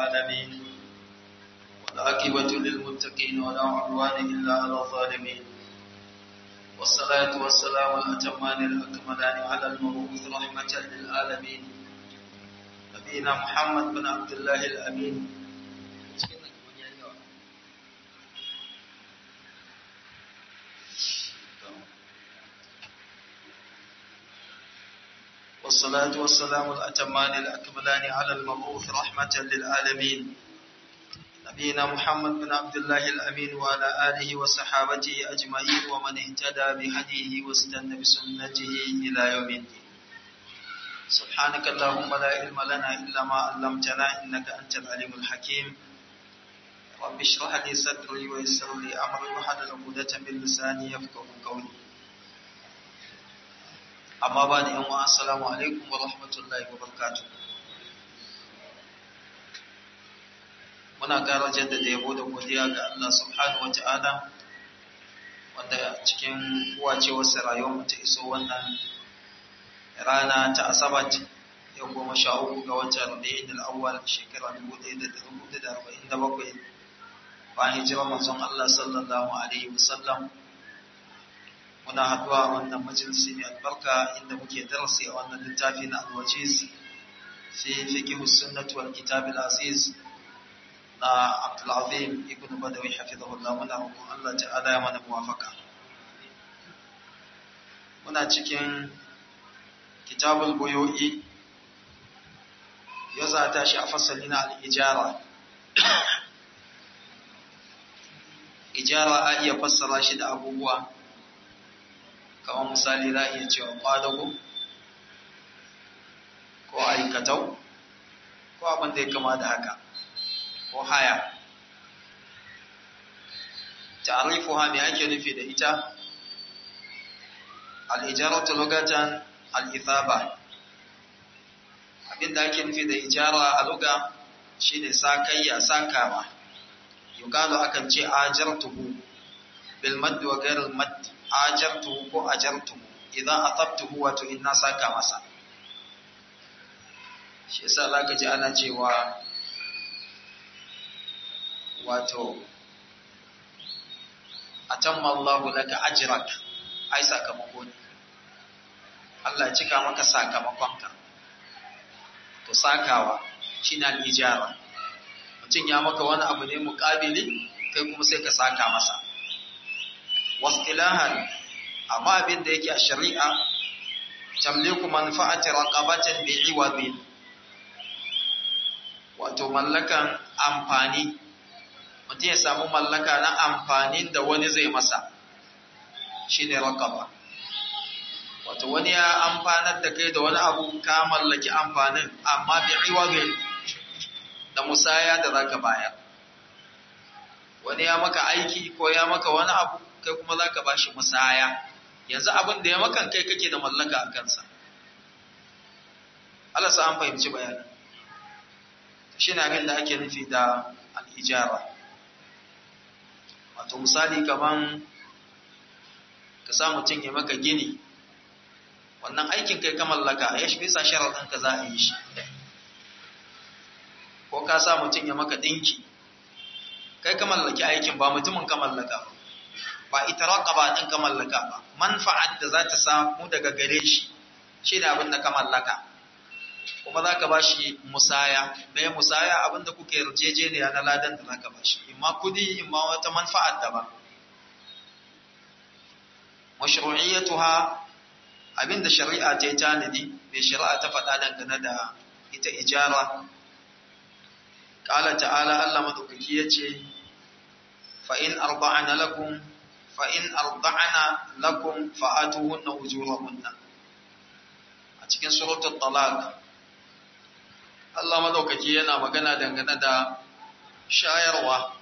العالمين والعاقبة للمتقين ولا عدوان إلا على الظالمين والصلاة والسلام الأتمان الأكملان على المبعوث رحمة للعالمين نبينا محمد بن عبد الله الأمين والصلاة والسلام الأتمان الأكملان على المبعوث رحمة للعالمين نبينا محمد بن عبد الله الأمين وعلى آله وصحابته أجمعين ومن اهتدى بهديه واستنى بسنته إلى يوم الدين سبحانك اللهم لا علم لنا إلا ما علمتنا إنك أنت العليم الحكيم رب اشرح لي صدري ويسر لي أمري وحلل عقدة من لساني يفقه قولي amma ba da yanwa assalamu alaikum wa rahmatullahi wa barakatuh muna ƙara jaddada yabo da godiya ga Allah subhanahu wa ta'ala wanda cikin wacewarsa rayuwar ta iso wannan rana ta asabat yau goma sha uku ga watan rabi'in al-awwal shekara dubu ɗaya da ɗari hudu da arba'in da bakwai bayan hijirar manzon Allah sallallahu alaihi wasallam muna haduwa a wannan majalisi mai albarka inda muke darasi a wannan littafi na alwajiz fi fiqh sunnah wal kitab al aziz na Abdul Azim ibn Badawi hafizahullah muna roƙon Allah ta'ala ya mana muwafaka muna cikin kitabul buyu'i ya za ta shi a fasali na al-ijara ijara a iya fassara shi da abubuwa kamar misali za a iya cewa kwadago ko aikatau ko abin da ya kama da haka ko haya ta'arifu ha me ake nufi da ita al'ijaratu lugatan al'ithaba abinda ake nufi da ijara a luga shine sakayya sakawa yukalu akan ce ajartuhu bil madd wa ghayr al madd ajartuhu ko ajartuhu idan atabtuhu wato in na saka masa shi yasa zaka ji ana cewa wato atamma Allahu laka ajrak ai sakamako ne Allah ya cika maka sakamakonka to sakawa shine al-ijara mutum ya maka wani abu ne muƙabili kai kuma sai ka saka masa واصطلاحا amma abin da yake a shari'a tamliku manfa'ati raqabatin bi'iwadin wato mallakan amfani mutum ya samu mallaka na amfanin da wani zai masa shine raqaba wato wani ya amfanar da kai da wani abu ka mallaki amfanin amma bi'iwadin da musaya da zaka bayar wani ya maka aiki ko ya maka wani abu kai kuma za ka ba shi musaya yanzu abin da ya makan kai kake da mallaka a kansa Allah sa an fahimci bayanin shi ne abin da ake nufi da al'ijara wato misali kaman ka sa mutum ya maka gini wannan aikin kai ka mallaka ya shi bisa sharaɗin ka za a yi shi ko ka sa mutum ya maka ɗinki kai ka mallaki aikin ba mutumin ka mallaka ba ba ita raqaba din ka mallaka ba manfa'at da za ta samu daga gare shi shi da abin da ka mallaka kuma za ka bashi musaya me musaya abin da kuke yarjejeniya na ladan da za ka bashi imma kudi imma wata manfa'at daban mashru'iyyatuha abin da shari'a ta yi tanadi mai shari'a ta faɗa dangane da ita ijara qala ta'ala Allah madaukaki yace fa in arba'ana lakum fa'in arba'ana lakum fa'atuhunna ujurahunna a cikin suratul talaq Allah madaukaki yana magana dangane da shayarwa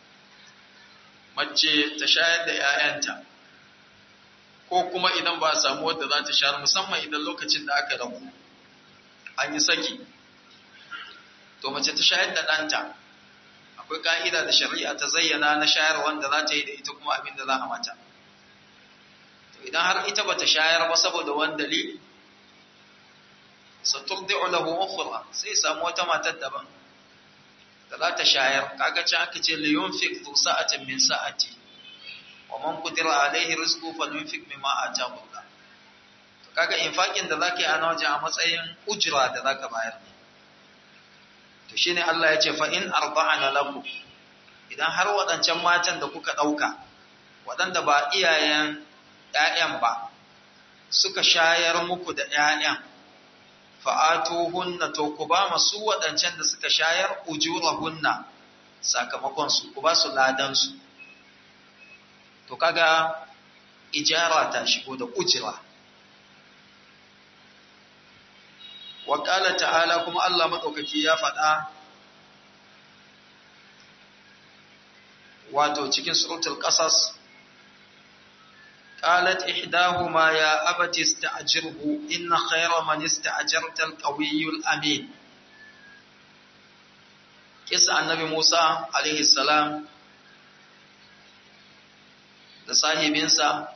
mace ta shayar da ‘ya'yanta ko kuma idan ba a samu wadda za ta shayar musamman idan lokacin da aka rabu an yi saki to mace ta shayar da ɗanta akwai ka'ida da shari'a ta zayyana na shayar wanda za ta yi da ita kuma abin da za a mata to idan har ita bata shayar ba saboda wani dalili saturdi'u lahu ukhra sai samu wata matar daban da za ta shayar kaga can aka ce li yunfiq zu sa'atin min sa'ati wa man qadira alaihi rizqu falyunfiq mimma ataahu Allah to kaga infakin da zaka yi a wajen a matsayin ujra da zaka bayar to shine Allah ya ce fa in arba'ana lakum idan har waɗancan matan da kuka ɗauka waɗanda ba iyayen ‘ya'yan ba suka shayar muku da ‘ya'yan fa'atuhunna to ku ba masu waɗancan da suka shayar ujurahunna sakamakonsu ku ba su ladansu to kaga ijara ta shigo da ujira wa ta'ala kuma Allah maɗaukaki ya faɗa wato cikin suratul qasas qalat ihdahuma ya abati ista'jirhu inna khayra man ista'jarta al-qawiyyul amin kisa annabi Musa alaihi salam da sahibinsa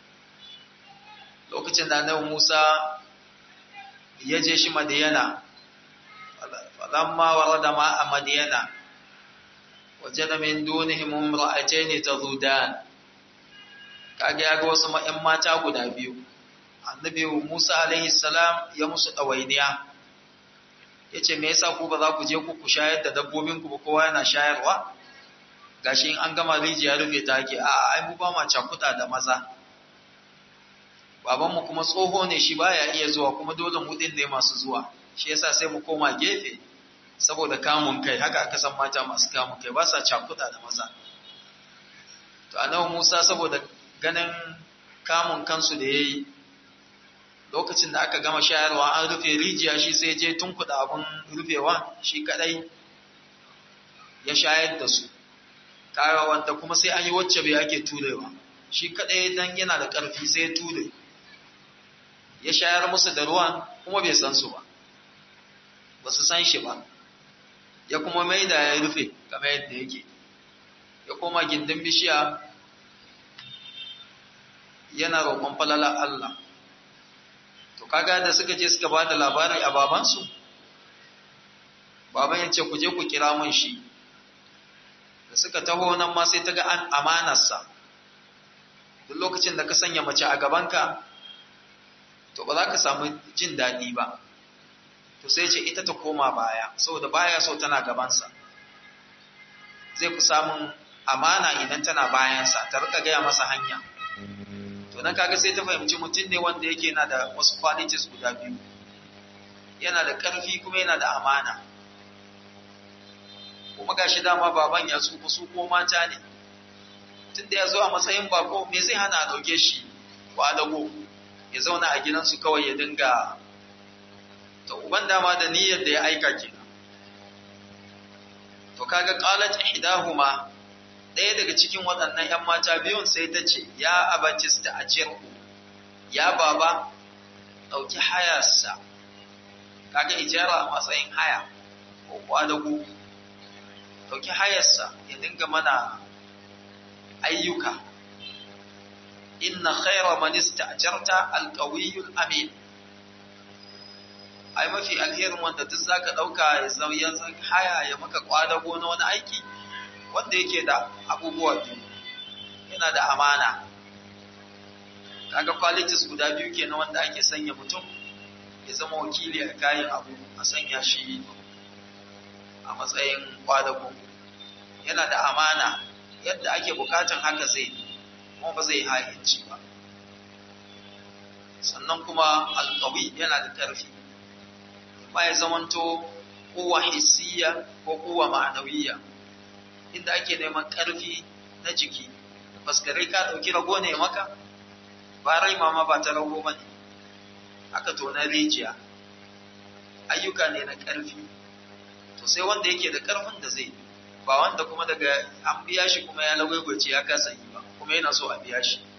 lokacin da annabi Musa ya je shi Madiyana falamma warada ma a Madiyana وجد من دونهم امرأتين تذودان kage ya ga wasu ƴan mata guda biyu annabi Musa alaihi salam ya musu ɗawainiya yace me yasa ku ba za ku je ku ku shayar da dabbobin ku ba kowa yana shayarwa gashi in an gama rijiya rufe ta ake a ai mu ba ma cakuta da maza baban mu kuma tsoho ne shi baya iya zuwa kuma dole mu din ne masu zuwa shi yasa sai mu koma gefe saboda kamun kai haka aka san mata masu kamun kai ba sa cakuda da maza to annabi Musa saboda ganin kamun kansu da yayi lokacin da aka gama shayarwa an rufe rijiya shi sai je tunkuda abun rufewa shi kadai ya shayar da su kaga wanda kuma sai an yi wacce bai ake turewa shi kadai dan yana da karfi sai ya ture ya shayar musu da ruwan kuma bai san su ba ba su san shi ba ya kuma mai da ya rufe kamar yadda yake ya koma gindin bishiya yana roƙon falala Allah to kaga da suka je suka ba da labari a babansu baban ya ce ku je ku kira mun shi da suka taho nan ma sai ta ga an amanarsa duk lokacin da ka sanya mace a gabanka to ba za ka samu jin daɗi ba to sai ce ita ta koma baya saboda baya so tana gabansa zai fi samun amana idan tana bayansa ta rika gaya masa hanya to nan kaga sai ta fahimci mutum ne wanda yake yana da wasu qualities guda biyu yana da ƙarfi kuma yana da amana kuma gashi dama baban ya tsufa su ko mata ne tunda ya zo a matsayin bako me zai hana a ɗauke shi kwadago ya zauna a gidansu kawai ya dinga to uban dama da niyyar da ya aika kenan to kaga qalat ihdahuma ɗaya daga cikin waɗannan ƴan mata biyun sai ta ce ya abatis ta ajirhu ya baba ɗauki hayarsa kaga ijara a matsayin haya ko kwadago ɗauki hayarsa ya dinga mana ayyuka inna khaira man ista'jarta alqawiyyul amin ai mafi alherin wanda duk zaka dauka ya zauyan haya ya maka kwadago na wani aiki wanda yake da abubuwa biyu yana da amana kaga qualities guda biyu kenan wanda ake sanya mutum ya zama wakili a kayan abu a sanya shi a matsayin kwadago yana da amana yadda ake bukatan haka zai kuma ba zai ha'inci ba sannan kuma alkawi yana da ƙarfi ba ya zamanto kowa hissiya ko kowa ma'anawiyya inda ake neman ƙarfi na jiki faskarai ka ɗauki rago ne maka ba rai mama ba ta rago ba ne aka tona rijiya ayyuka ne na ƙarfi to sai wanda yake da ƙarfin da zai ba wanda kuma daga an biya shi kuma ya lagwagwace ya kasa yi ba kuma yana so a biya shi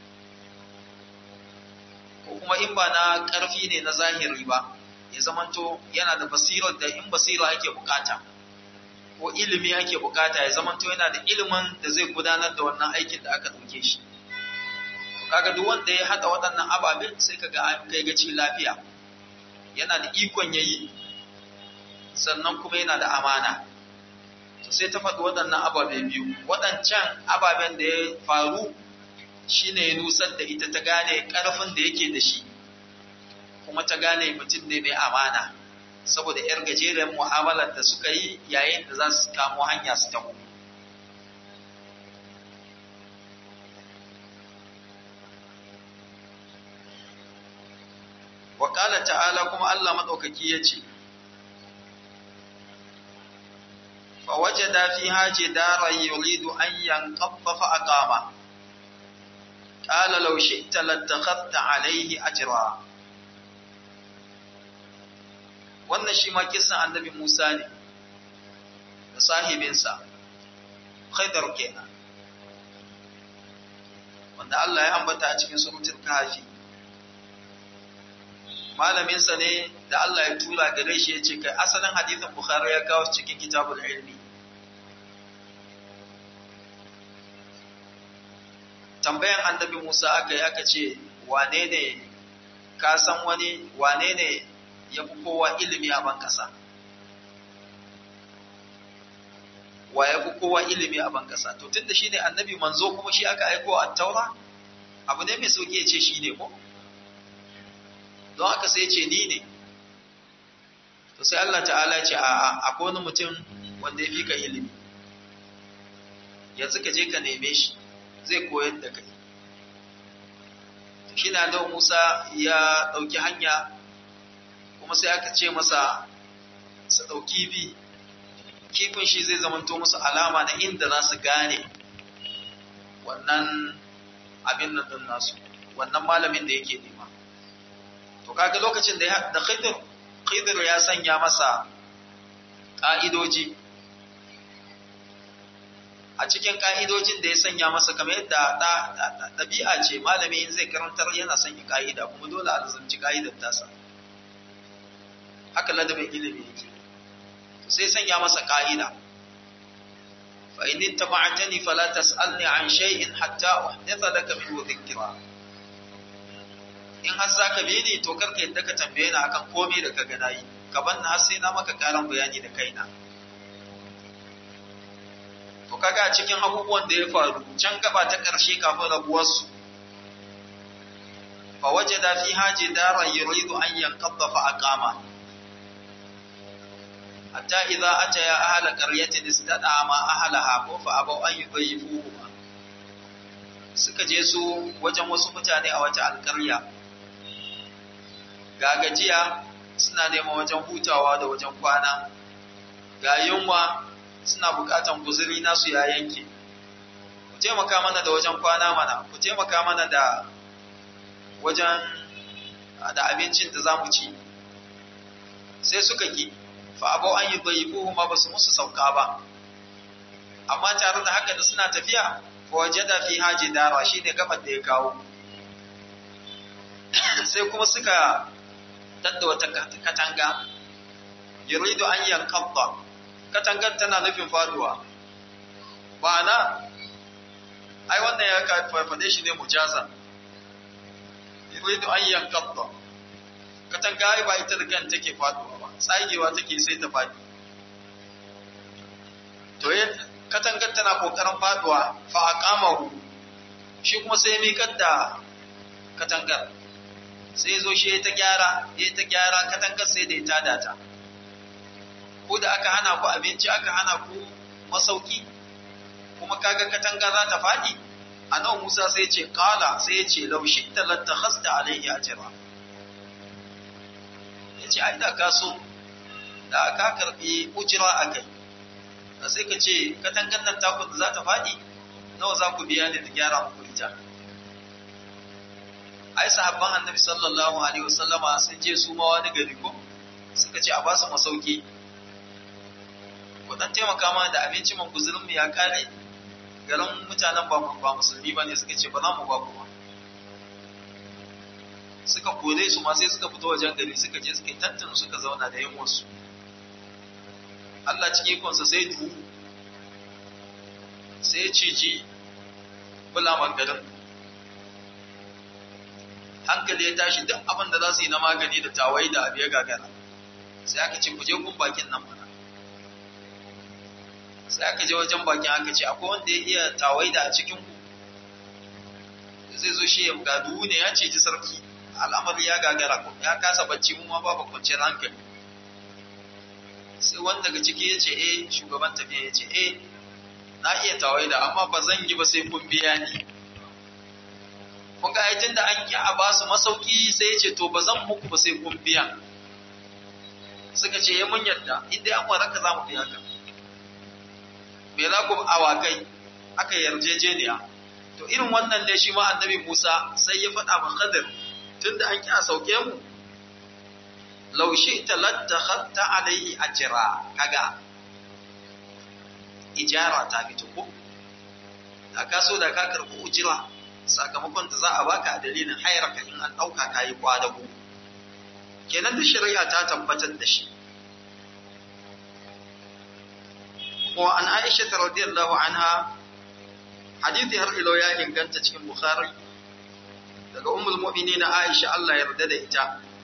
ko kuma in ba na ƙarfi ne na zahiri ba ya zamanto yana da basirar da in basira ake bukata ko ilimi ake bukata ya zamanto yana da ilimin da zai gudanar da wannan aikin da aka ɗauke shi kaga duk wanda ya haɗa waɗannan ababen sai kaga an kai gaci lafiya yana da ikon yayi sannan kuma yana da amana sai ta faɗi waɗannan ababe biyu waɗancan ababen da ya faru shine ya nusar da ita ta gane ƙarfin da yake da shi kuma ta gane mutum ne mai amana saboda 'yar gajeren mu'amalar da suka yi yayin da za su kamo hanya su taho Wakala ta'ala kuma Allah maɗaukaki ya ce, فوجد فيها جدارا يريد أن ينقض فأقامه قال لو شئت لاتخذت عليه أجرا wannan shi ma kisan annabi Musa ne da sahibinsa Khaidar kenan wanda Allah ya ambata a cikin suratul kahfi malaminsa ne da Allah ya tura gare shi ya ce kai asalin hadithin Bukhari ya kawo cikin kitabul ilmi tambayan annabi Musa aka yi aka ce wane ne ka san wani wane ne ya fi kowa ilimi a ban kasa wa ya fi kowa ilimi a ban kasa to tunda shi ne annabi manzo kuma shi aka aiko a taura abu ne mai sauki ya ce shi ne ko don haka sai ce ni ne to sai Allah ta'ala ya ce a akwai wani mutum wanda ya fi ka ilimi yanzu ka je ka neme shi zai koyar da kai shi na da Musa ya ɗauki hanya kuma sai aka ce masa su ɗauki bi kifin shi zai zamanto musu alama na inda za su gane wannan abin nan ɗin nasu wannan malamin da yake nema to kaga lokacin da da Khidir Khidir ya sanya masa ƙa'idoji a cikin ƙa'idojin da ya sanya masa kamar yadda ɗabi'a ce malami in zai karantar yana sanya ƙa'ida kuma dole a lazumci ƙa'idar tasa haka ladabin ilimi yake sai sanya masa ƙa'ida fa in ittaba'tani fala tas'alni an shay'in hatta uhditha laka minhu dhikra in har zaka bi ni to karka yadda ka tambaye ni akan komai da ka ga nayi ka banna har sai na maka karan bayani da kaina to kaga a cikin abubuwan da ya faru can gaba ta ƙarshe kafin rabuwarsu fa wajada fiha jidaran yuridu an yanqadha fa aqama hatta idza ataya ahla qaryatin istadama ahlaha ko fa abaw an yudayyifuhu suka je su wajen wasu mutane a wata alƙarya ga gajiya suna neman wajen hutawa da wajen kwana ga yunwa suna bukatan guzuri nasu ya yanke ku taimaka mana da wajen kwana mana ku taimaka mana da wajen da abincin da zamu ci sai suka ki fa abau an yi bayifuhu ma basu musu sauka ba amma tare da haka da suna tafiya fa wajada fi haji dara shine gaban da ya kawo sai kuma suka tadda wata katanga yuridu an yankadda katangar tana nufin faduwa ba na ai wannan ya farfade shi ne mujaza yuridu an yankadda katanga ai ba ita da kan take faduwa ba tsagewa take sai ta fadi to ya katangar tana kokarin faduwa fa aqamahu shi kuma sai miƙar da katangar sai zo shi ta gyara ya ta gyara katangar sai da ya tada ta ko da aka hana ku abinci aka hana ku masauki kuma kaga katanga za ta faɗi a nan Musa sai ce kala sai ya ce laushi ta lattakhasta alayhi ajra ya ce ai da ka so da ka karbi ujira a kai da sai ka ce katangan nan taku da za ta faɗi nawa za ku biya da gyara muku ita ai sahabban annabi sallallahu alaihi wasallama sun je su ma wani gari ko suka ce a ba su masauki ku dan taimaka mana da abinci man guzurin mu ya kare garin mutanen ba ba musulmi bane suka ce ba za mu ba ku ba suka kore su ma sai suka fito wajen gari suka je suka tantance suka zauna da yan wasu Allah cikin ikonsa sai duhu sai ya ciji bulaman garin hankali ya tashi duk abin da za su yi na magani da tawayi da abu ya gagara sai aka ce ku je kun bakin nan mana sai aka je wajen bakin aka ce akwai wanda ya iya tawaida a cikin ku zai zo shi ya ga duhu ne ya ce ji sarki al'amari ya gagara ku ya kasa bacci mu ma babu kwanciyar hankali sai wanda daga ciki ya ce eh shugaban tafiya ya ce eh na iya tawaida amma ba zan yi ba sai kun biya ni kun ga aitin da an ki a ba su masauki sai ya ce to ba zan muku ba sai kun biya suka ce ya mun yadda inda an waraka za mu biya ka me za ku awakai aka yarjejeniya to irin wannan ne shi ma annabi Musa sai ya faɗa ma Khadir tunda an ki a sauke mu law shi'ta lattakhadta alayhi ajra kaga ijara ta fito ko da ka so da ka karɓi ujira sakamakon da za a baka a dalilin hayarka in an ɗauka ka yi kwadago kenan da shari'a ta tabbatar da shi wa an aisha ta radiyallahu anha hadithi har ilo ya inganta cikin bukhari daga ummul mu'minin aisha Allah ya yarda da ita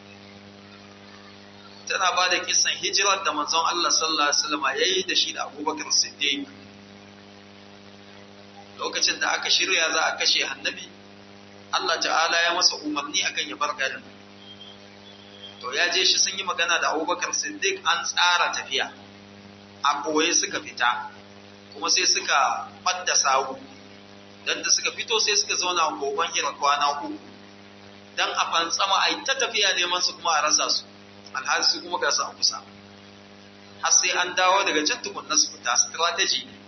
tana ba da kisan hijirar da manzon Allah sallallahu alaihi wasallam yayi da shi da Abubakar Siddiq lokacin da aka shirya za a kashe annabi Allah ta'ala ya masa umarni akan ya bar garin to ya je shi sun yi magana da Abubakar Siddiq an tsara tafiya a koye suka fita kuma sai suka fadda sawu dan da suka fito sai suka zauna a goban hira kwana uku dan a fantsama ai ta tafiya neman su kuma a rasa su alhali su kuma ga su a kusa har sai an dawo daga can tukunna su fita strategy ne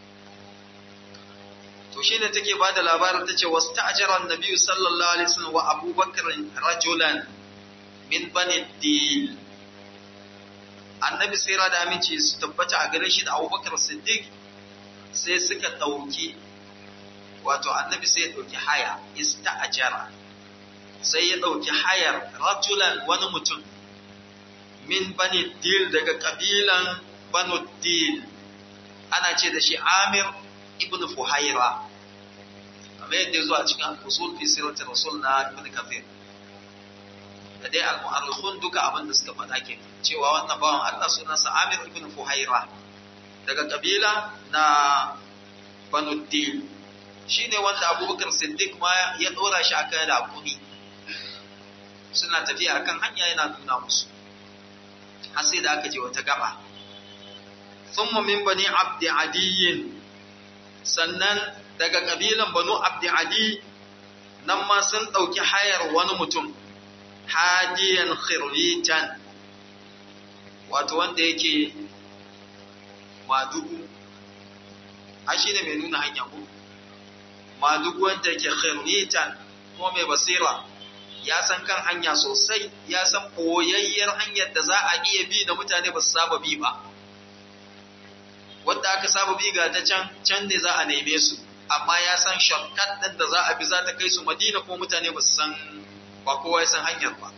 to shine take ba da labarin ta ce wasu ta'ajiran nabi sallallahu alaihi wasallam wa abubakar rajulan min bani dil annabi sai da aminci su tabbata a gare shi da abubakar siddiq sai suka ɗauki wato annabi sai ya ɗauki haya ista'ajara sai ya ɗauki hayar rajulan wani mutum min bani dil daga kabilan banu dil ana ce da shi amir ibn fuhaira kamar yadda zuwa cikin al-usul fi sirati rasul na ibn kathir da dai al-mu'arrikhun duka abin da suka faɗa ke cewa wannan bawan Allah sunansa Amir ibn Fuhaira daga kabila na Banu Dil shine wanda Abubakar Siddiq ma ya dora shi akan rakumi suna tafiya akan hanya yana nuna musu har sai da aka je wata gaba thumma min bani abdi adiyin sannan daga kabilan banu abdi adi nan ma sun ɗauki hayar wani mutum hadiyan khirritan wato wanda yake madugu a shi ne mai nuna hanya ku madugu wanda yake khirritan kuma mai basira ya san kan hanya sosai ya san koyayyar hanyar da za a iya bi da mutane ba su saba bi ba wanda aka saba bi ga ta can can ne za a neme su amma ya san shortcut din da za a bi za ta kai su madina ko mutane ba su san ba kowa ya san hanyar ba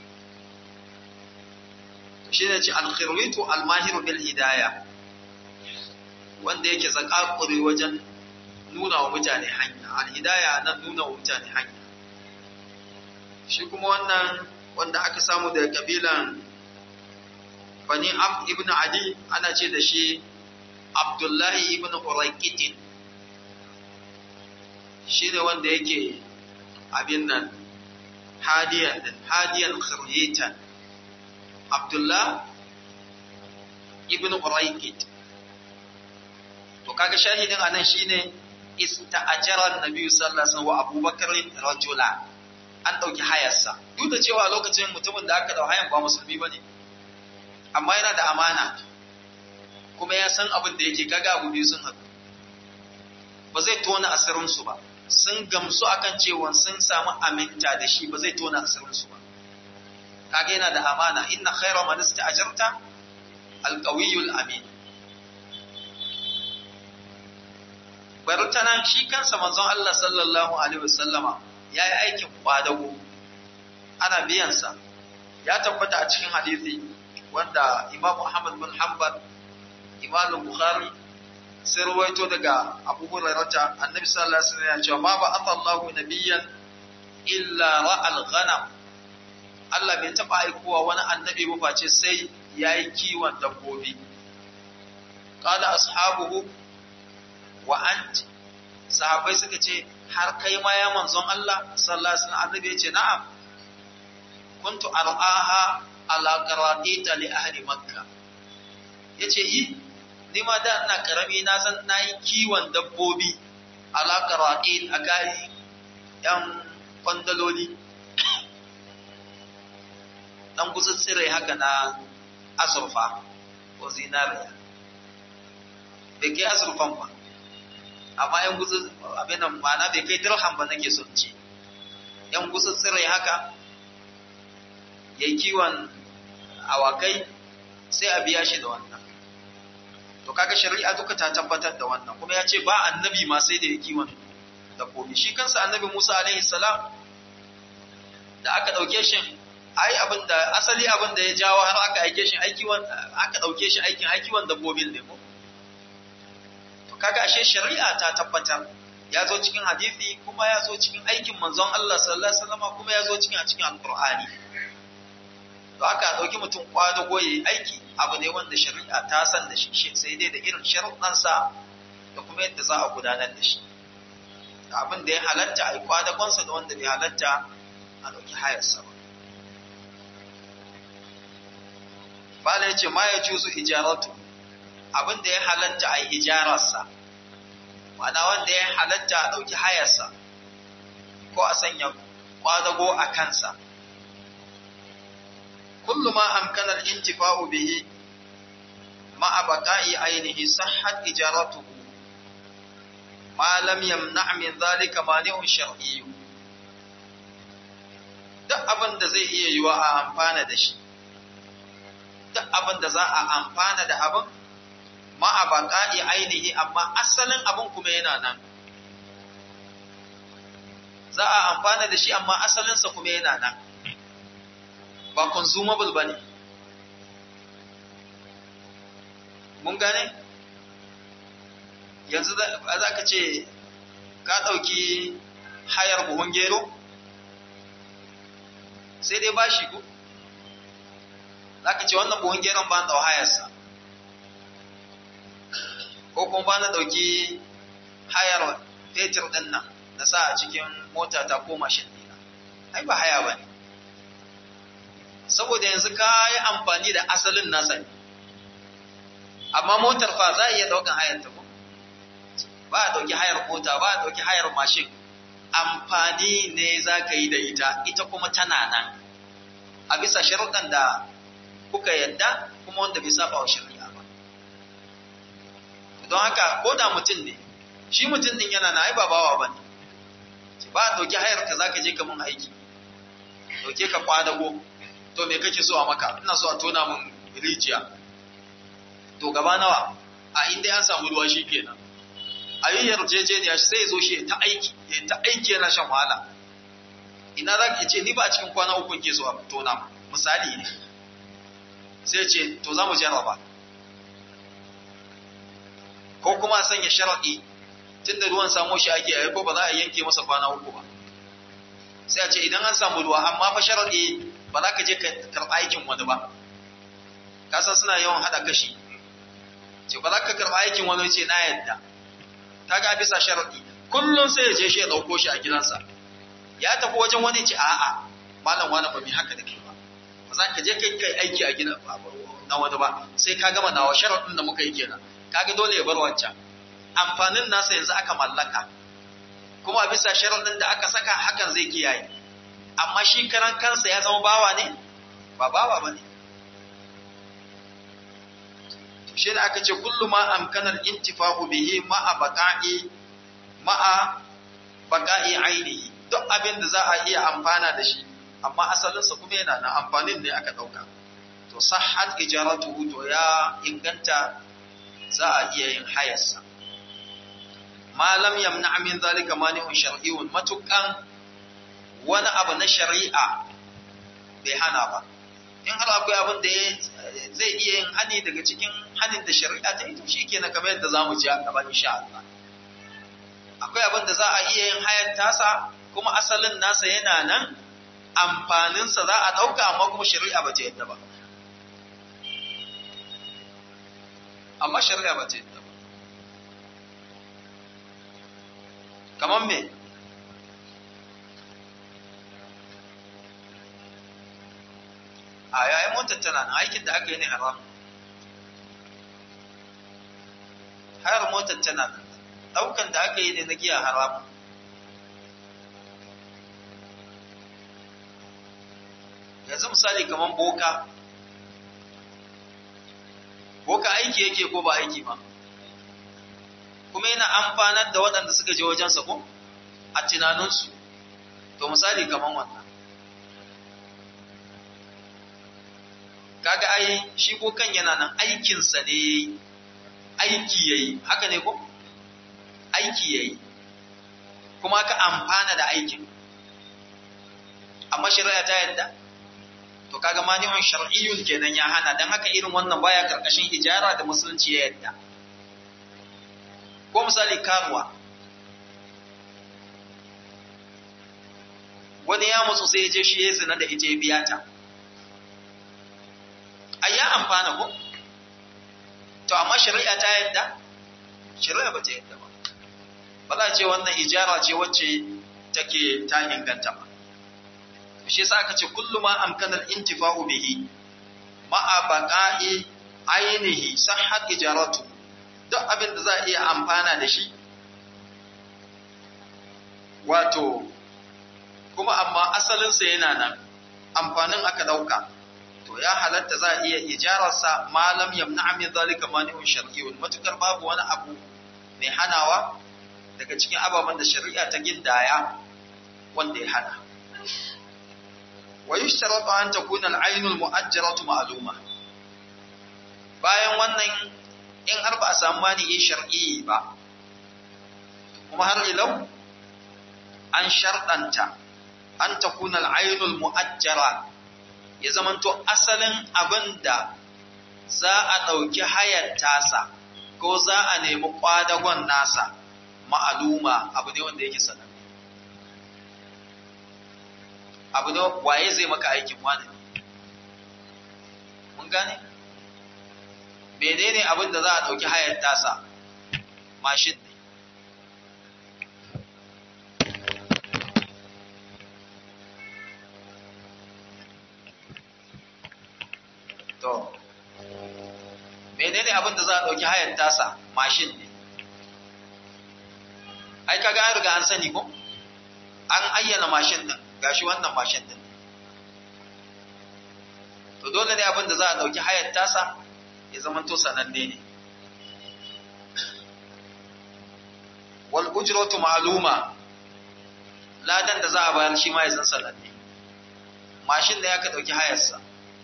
shi ne ce alkhirwitu almahiru bil hidaya wanda yake zakakuri wajen nuna wa mutane hanya alhidaya nan nuna wa mutane hanya shi kuma wannan wanda aka samu daga kabilan bani abd ibn adi ana ce da shi abdullahi ibn uraiqitin shi ne wanda yake abin nan hadiyan din hadiyan khiryitan abdullah ibn uraiqit to kaga shahidin anan shine ista'ajara an-nabi sallallahu alaihi wasallam wa abubakar rajula an dauki hayarsa duk da cewa lokacin mutumin da aka dau hayan ba musulmi bane amma yana da amana kuma ya san abin da yake kaga abu biyu sun haɗu ba zai tona asirinsu ba sun gamsu akan cewa sun samu aminta da shi ba zai tona asirinsu ba kaga yana da amana inna khayra man ista'jarta alqawiyul amin bartana shi kansa manzon Allah sallallahu alaihi wasallama yayi aikin kwadago ana biyan sa ya tabbata a cikin hadisi wanda Imam Ahmad bin Hanbal Imam Bukhari sai ruwaito daga Abu Hurairah Annabi sallallahu alaihi wasallam ya ce ma ba Allahu nabiyyan illa ra'al ghanam Allah bai taba aikowa wani annabi ba face sai yayi kiwon dabbobi qala ashabuhu wa ant sahabbai suka ce har kai ma ya manzon Allah sallallahu alaihi wasallam annabi ya ce na'am kuntu ar'aha ala qaratita li ahli makkah yace yi ni ma da ina karami na san nayi kiwon dabbobi ala qaratit akai yan kwandaloli dan gutsutsire haka na azurfa ko zinariya bai kai azurfan ba amma yan gutsu abin nan ma'ana bai kai dirham ba nake son ce yan gutsutsire haka yayi kiwon awakai sai a biya shi da wannan to kaga shari'a duka ta tabbatar da wannan kuma ya ce ba annabi ma sai da ya kiwon dabbobi shi kansa annabi Musa alaihi salam da aka dauke shi ai abin da asali abin da ya jawo har aka aike shi aiki aka dauke shi aikin aikiwan dabbobin ne ko to kaga ashe shari'a ta tabbatar ya zo cikin hadisi kuma ya zo cikin aikin manzon Allah sallallahu alaihi wasallam kuma ya zo cikin a cikin alqur'ani to aka dauki mutum kwadago yayi aiki abu ne wanda shari'a ta san da shi sai dai da irin sharuɗansa da kuma yadda za a gudanar da shi abin da ya halatta a yi kwadagonsa da wanda bai halatta a ɗauki hayarsa ba. Bala ya ce ma ya juzu ijaratu abin da ya halatta a yi ijararsa, ma'ana wanda ya halatta a ɗauki hayarsa ko a sanya kwadago a kansa. Kullu ma amkanar intifa'u bihi ma'a baqa'i ainihi sahhat ijaratuhu ma lam yamna min zalika mani'un shar'i duk abin da zai iya yiwa a amfana da shi duk abin da za a amfana da abin ma a baqa'i ainihi amma asalin abin kuma yana nan za a amfana da shi amma asalinsa kuma yana nan ba consumable bane mun gane yanzu za ka ce ka ɗauki hayar buhun gero sai dai bashi ku za ka ce wannan buhun geron ba na ɗau hayarsa ko kuma ba na ɗauki hayar fetur ɗin nan na sa a cikin mota ta ko mashin ɗina ai ba haya ba ne saboda yanzu ka yi amfani da asalin nasa ne amma motar fa za a iya ɗaukan hayar ta ko ba a ɗauki hayar mota ba a ɗauki hayar mashin amfani ne za ka yi da ita ita kuma tana nan a bisa sharuɗan da kuka yadda kuma wanda bai saba wa shari'a ba don haka ko da mutum ne shi mutum din yana na ai ba bawa ba ne ba a ɗauki hayar ka za ka je ka mun aiki ɗauke ka kwadago to me kake so a maka ina so a tona mun rijiya to gaba nawa a inda an samu ruwa shi kenan a yi yarjejeniya sai zo shi ta aiki ya ta aiki yana shan wahala ina za ka ce ni ba a cikin kwana uku ke so a tona misali ne sai ce to za mu jarraba ko kuma a sanya sharaɗi tun da ruwan samo shi ake yi ko ba za a yanke masa kwana uku ba sai a ce idan an samu ruwa amma fa sharaɗi ba za ka je ka karɓa aikin wani ba kasan suna yawan haɗa kashi ce ba za ka karɓa aikin wani ce na yadda kaga bisa sharadi kullum sai ya je shi ya dauko shi a gidansa ya tafi wajen wani ce a'a malam wani ba mi haka da kai ba ba za ka je kai kai aiki a gidan na wani ba sai ka gama nawa sharadin da muka yi kenan kaga dole ya bar wancan amfanin nasa yanzu aka mallaka kuma a bisa sharadin da aka saka hakan zai kiyaye amma shi karan kansa ya zama bawa ne ba bawa ba ne shi ne aka ce kullu ma amkanar intifa'u bihi ma'a baqa'i ma'a baqa'i ainihi duk abin da za a iya amfana da shi amma asalinsa kuma yana na amfanin ne aka dauka to sahhat ijaratuhu to ya inganta za a iya yin hayarsa ma lam yamna min zalika mani'un shar'iyyun matukan wani abu na shari'a bai hana ba in har akwai abin da zai iya yin hani daga cikin hanin da shari'a ta yi to shi kenan kamar yadda za mu ji a gaba insha Allah akwai abin da za a iya yin hayar tasa kuma asalin nasa yana nan amfaninsa za a ɗauka amma kuma shari'a ba ta yadda ba amma shari'a ba ta yadda ba kamar me a yayin motar tana nan aikin da aka yi ne haram hayar motar tana nan daukan da aka yi ne na giya haram yanzu misali kamar boka boka aiki yake ko ba aiki ba kuma yana amfanar da waɗanda suka je wajensa ko a tunaninsu to misali kamar wannan kaga ai shi bokan yana nan aikinsa ne yayi aiki yayi haka ne ko aiki yayi kuma ka amfana da aikin amma shari'a ta yadda to kaga mani'un shar'iyyun kenan ya hana dan haka irin wannan baya karkashin ijara da musulunci ya yadda ko misali karuwa wani ya mutu sai ya je shi ya zina da ita ya biya ta ai ya amfana ko to amma shari'a ta yadda shari'a ba ta yadda ba ba za a ce wannan ijara ce wacce take ta inganta ba shi yasa aka ce kullu ma amkana al-intifa'u bihi ma'a baqa'i ainihi sahhat ijaratu duk abin da za a iya amfana da shi wato kuma amma asalinsa yana nan amfanin aka dauka to ya halatta za a iya ijararsa malam yamna min zalika mani'un shar'iyyun matukar babu wani abu mai hanawa daga cikin ababen da shari'a ta gindaya wanda ya hana ويشترط أن تكون العين المؤجرة معلومة bayan wannan in har ba a samu mani'i shar'i ba kuma har ilau an sharɗanta an ta kuna al'ainul mu'ajjara ya zamanto asalin abin da za a ɗauki hayar tasa ko za a nemi ƙwadagon nasa ma'aluma abu ne wanda yake sanar abu ne waye zai maka aikin wani mun gane menene abin da za a ɗauki hayar tasa mashin ne to menene abin da za a ɗauki hayar tasa mashin ne ai kaga an riga an sani ko an ayyana mashin din gashi wannan mashin din to dole ne abin da za a ɗauki hayar tasa ya zama to sananne ne wal ujratu ma'luma ladan da za a bayar shi ma ya san sananne mashin da ya ka ɗauki hayarsa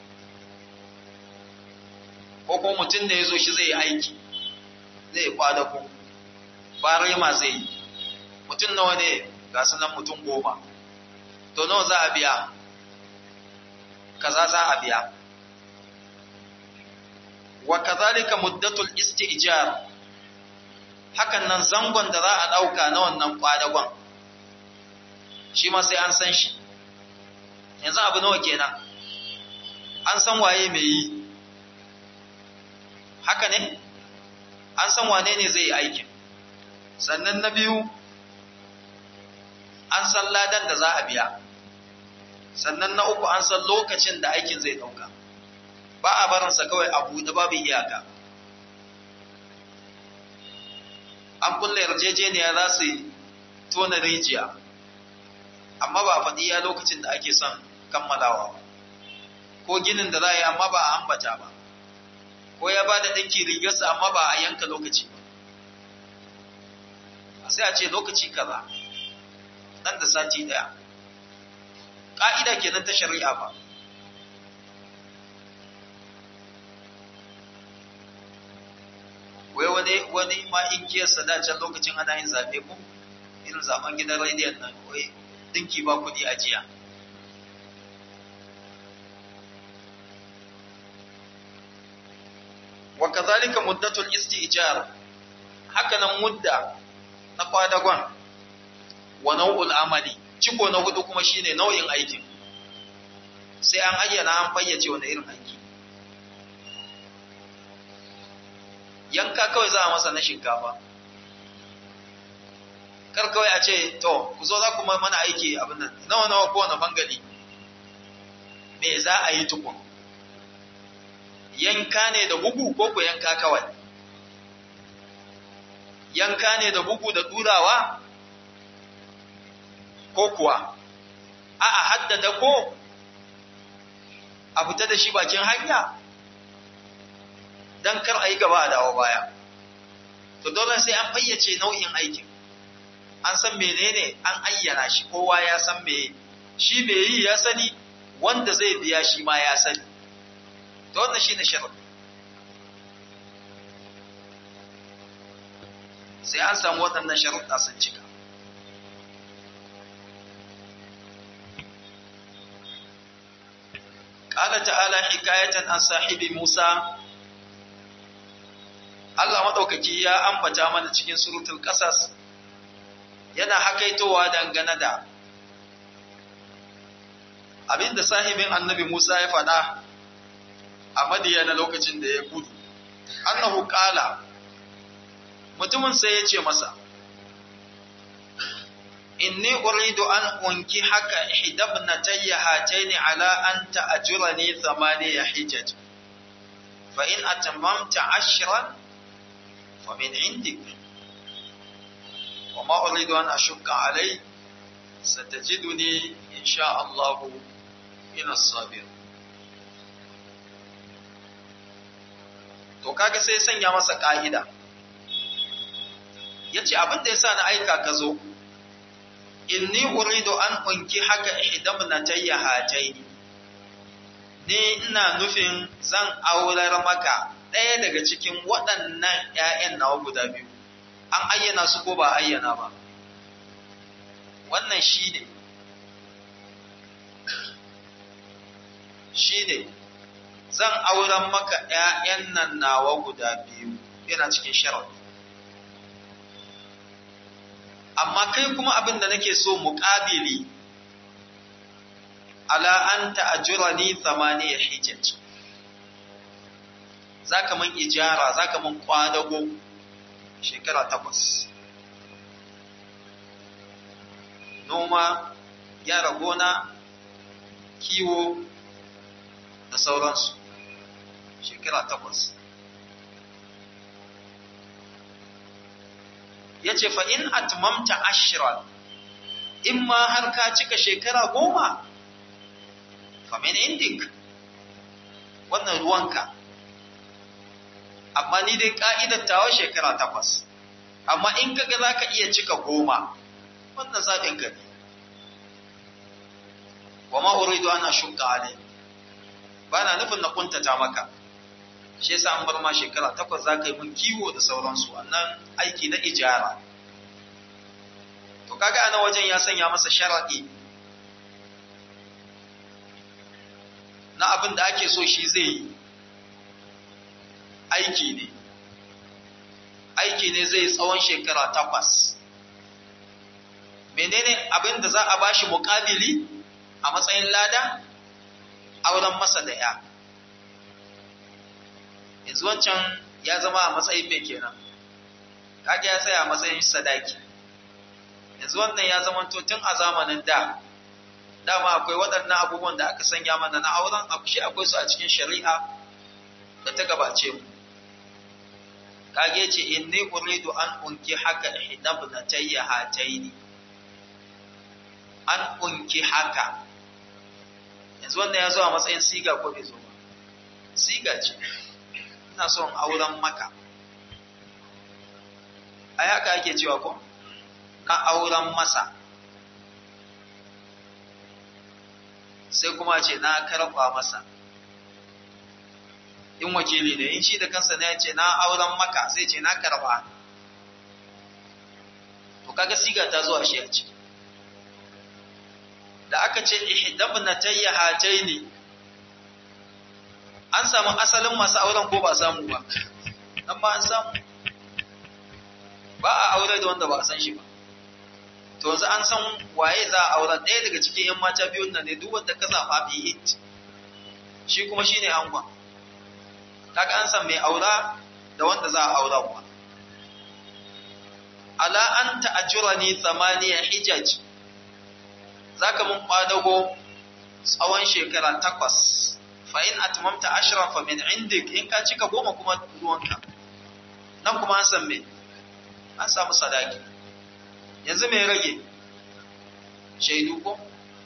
ko kuma mutum da ya zo shi zai yi aiki zai kwada ku ba ma zai yi mutum nawa ne ga sunan mutum goma to nawa za a biya kaza za a biya wa kazalika muddatul isti'jar hakan nan zangon da za a dauka na wannan kwadagon shi ma sai an san shi yanzu abu nawa kenan an san waye mai yi haka ne an san wane ne zai yi aikin sannan na biyu an san ladan da za a biya sannan na uku an san lokacin da aikin zai dauka ba a barinsa kawai a buɗe babu iyaka an kulle yarjejeniya za su tona rijiya amma ba a faɗi ya lokacin da ake son kammalawa ko ginin da za a yi amma ba a ambata ba ko ya ba da ɗinki rigarsa amma ba a yanka lokaci ba sai a ce lokaci kaza nan da sati ɗaya ƙa'ida kenan ta shari'a ba wai wani wani ma inkiyarsa da can lokacin ana yin zaɓe ko irin zaben gidan rediyon nan wai dinki ba kuɗi a jiya wa kazalika muddatul isti'jar haka nan mudda na kwadagon wa nau'ul amali ciko na hudu kuma shine nau'in aikin sai an ayyana an fayyace wani irin aiki yanka kawai za a masa na shinkafa kar kawai a ce to ku zo za ku mana aiki abin nan nawa nawa kowane bangali me za a yi tukun yanka ne da bugu ko ku yanka kawai yanka ne da bugu da durawa ko kuwa a a haddada ko a fita da shi bakin hanya don kar a yi gaba a dawo baya to dole sai an fayyace nau'in aikin an san menene an ayyana shi kowa ya san me shi me yi ya sani wanda zai biya shi ma ya sani to wannan shine sharadi sai an samu waɗannan sharuɗa sun cika قال تعالى حكاية عن صاحب موسى Allah maɗaukaki ya ambata mana cikin surutul ƙasas yana hakaitowa dangane da abinda sahibin annabi Musa ya faɗa a madiyana lokacin da ya gudu. Annahu ƙala mutumin sai ya ce masa, Inni uridu an unki haka hidabna tayya hataini ala an ta'ajurani thamaniya hijaj. Fa in atammamta ashran fa min indik. Wa ma uridu an ashukka alai satajiduni insha Allah min as-sabir. To kaga sai sanya masa ka'ida. Yace abin da yasa na aika ka zo inni uridu an unki haka ihdabnatayya hataini ni ina nufin zan aurar maka ɗaya daga cikin waɗannan ‘ya'yan nawa guda biyu an ayyana su ko ba ayyana ba wannan shi ne shi ne zan auren maka ‘ya'yan nan nawa guda biyu yana cikin sharaɗi amma kai kuma abin da nake so muƙabili ala an ta'ajurani thamaniya hijaj zaka man ijara zaka man kwadago shekara takwas noma gyara gona kiwo da sauransu shekara takwas ya ce fa'in atmamta ashirar in ma har ka cika shekara goma famin indik wannan ruwanka amma ni dai ƙa'idar tawa shekara takwas amma in kaga za ka iya cika goma wannan zaɓin gani wa ma'uridu ana shuka alai ba na nufin na kuntata maka shi yasa an bar ma shekara takwas za ka yi mun kiwo da sauransu wannan aiki na ijara to kaga ana wajen ya sanya masa sharaɗi na abin da ake so shi zai yi aiki ne aiki ne zai tsawon shekara takwas menene abin da za a bashi muƙabili a matsayin lada auren masa da ya yanzu wancan ya zama a matsayin mai kenan kage ya tsaya a matsayin sadaki yanzu wannan ya zama tun a zamanin da dama akwai waɗannan abubuwan da aka sanya mana na auren abu shi akwai su a cikin shari'a da ta gabace mu kage ce inni uridu an unki haka ihdabnatayya hataini an unki haka yanzu wannan ya zo a matsayin siga ko bai zo ba siga ce ina son auren maka ai haka ake cewa ko ka auren masa sai kuma ce na karfa masa in wakili ne in shi da kansa ne ya ce na auren maka sai ce na karba to kaga siga ta zuwa shi a ciki da aka ce ihdabnatayya hataini an samu asalin masu auren ko ba samu ba nan ba an samu ba a aure da wanda ba a san shi ba to yanzu an san waye za a aure ɗaya daga cikin yan mata biyun nan ne duk wanda ka zaɓa bi hit shi kuma shine angon kaga an san mai aura da wanda za a aurarwa ala an ta'ajurani thamaniya hijaj zaka mun kwadago tsawon shekara takwas fa in atmamta ashra fa min indik in ka cika goma kuma ruwanka nan kuma an san me an samu sadaki yanzu me rage shaidu ko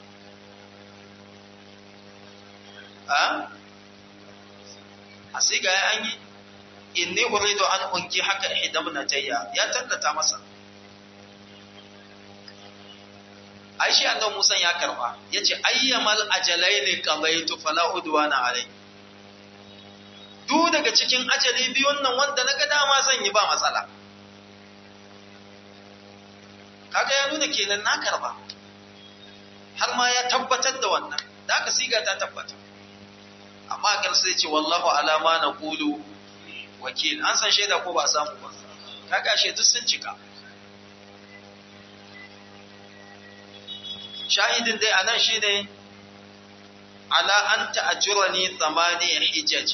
a a sai ga an yi inni uridu an unki haka ihdamna tayya ya tantata masa ai shi annabi Musa ya karba yace ayyamal ajalaini qadaitu fala udwana alai duk daga cikin ajali biyun nan wanda naga dama zan yi ba matsala kaga ya nuna kenan na karba har ma ya tabbatar da wannan da aka siga ta tabbata amma kar sai ce wallahu alama na qulu wakil an san shaida ko ba a samu ba kaga shaidu sun cika shahidin dai anan shine ala an ta'ajurani thamani hijaj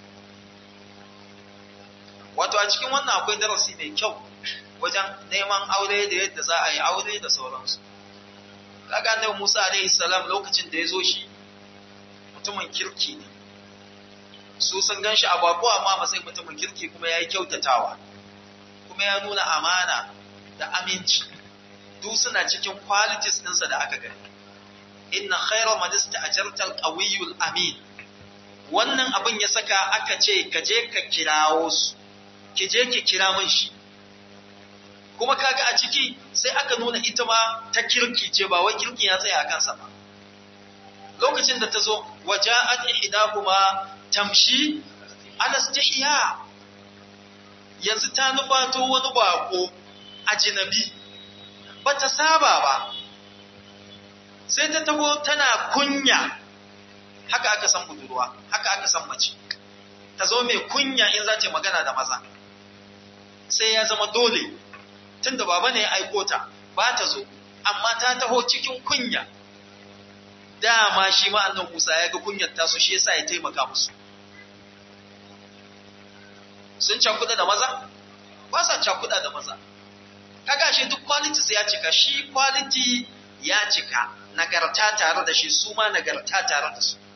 wato a cikin wannan akwai darasi mai kyau wajen neman aure da yadda za a yi aure da sauransu kaga annabi Musa alaihi salam lokacin da ya zo shi mutumin kirki ne su sun gan shi a bako amma masai mutumin kirki kuma ya yi kyautatawa kuma ya nuna amana da aminci duk suna cikin qualities ɗinsa da aka gani inna khayra man ista'jarta al-qawiyyu amin wannan abin ya saka aka ce ka je ka kirawo su ki je ki kira min shi kuma kaga a ciki sai aka nuna ita ma ta kirki ce ba wai kirki ya tsaya a kansa ba lokacin da ta zo waja'at ihdahuma tamshi ala istihya yanzu ta nufato wani bako ajnabi bata saba ba sai ta tago tana kunya haka aka san budurwa haka aka san mace ta zo mai kunya in za ta magana da maza sai ya zama dole tunda baba ne ya aiko ta ba ta zo amma ta taho cikin kunya dama shi ma annan Musa ya ga kunyar tasu shi yasa ya taimaka musu sun cakuda da maza ba sa cakuda da maza kaga shi duk quality ya cika shi quality ya cika nagarta tare da shi su ma nagarta tare da su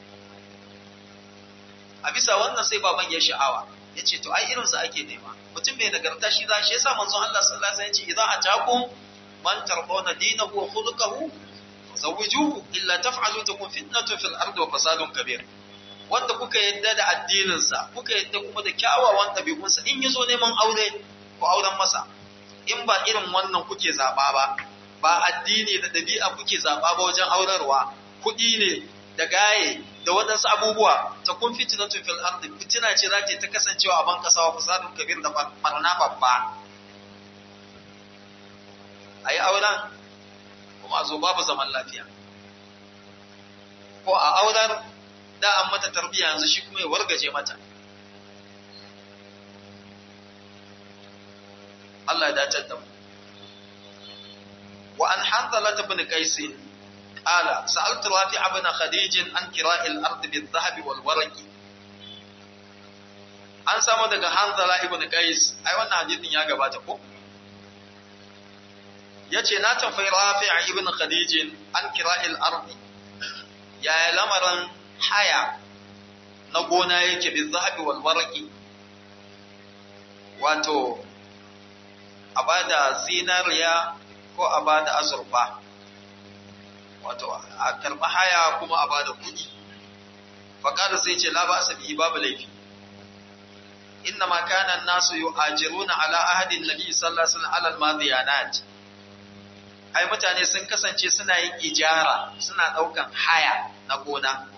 a bisa wannan sai baban ya sha'awa ya ce to ai irinsa ake nema mutum mai nagarta shi za shi yasa manzon Allah sallallahu alaihi wasallam ya ce idza atakum man tardawna dinahu wa khuluquhu zawwijuhu illa taf'alu takun fitnatun fil ardi wa fasadun kabir wanda kuka yadda da addinin sa kuka yadda kuma da kyawawan ɗabi'un sa in yazo neman aure ku auren masa in ba irin wannan kuke zaba ba ba addini da ɗabi'a kuke zaba ba wajen aurarwa kuɗi ne da gaye da waɗansu abubuwa ta kun fitinatun fil ardi fitina ce za ta kasancewa a ban kasa wa fasadun kabir da barna babba a yi auren kuma a zo babu zaman lafiya ko a auren da an mata tarbiyya yanzu shi kuma ya wargaje mata Allah ya dace da mu wa an hanzala ibn qais qala sa'altu rafi ibn khadij an kira'i al-ard bil-dhahab wal-warq an samu daga hanzala ibn qais ai wannan hadisin ya gabata ko yace na tambayi rafi ibn khadij an kira'i al-ard ya lamarin haya na gona yake bil-dhahab wal-warq wato a bada zinariya ko a bada azurfa wato a karɓi haya kuma a bada kuɗi faƙada sai ce la ba asabi babu laifi inna ma kana nasu yu'ajiruna ala ahadin nabi sallallahu alaihi wasallam ala al-madiyanat ai mutane sun kasance suna yin ijara suna ɗaukan haya na gona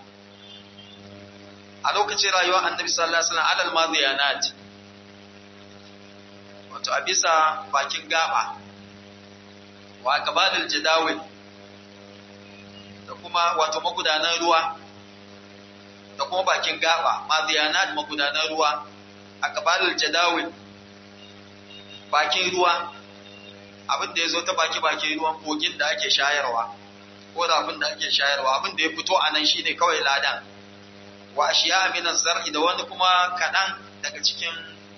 a lokacin rayuwar annabi sallallahu alaihi wasallam ala al-madiyanat wato a bisa bakin gaba wa gabalil jadawil da kuma wato magudanan ruwa da kuma bakin gaba maziyanat magudanan ruwa a gabalil jadawil bakin ruwa abin da ya zo ta baki bakin ruwan kogin da ake shayarwa ko da abin da ake shayarwa abin da ya fito a nan shine kawai ladan wa ashiya min zar'i da wani kuma kaɗan daga cikin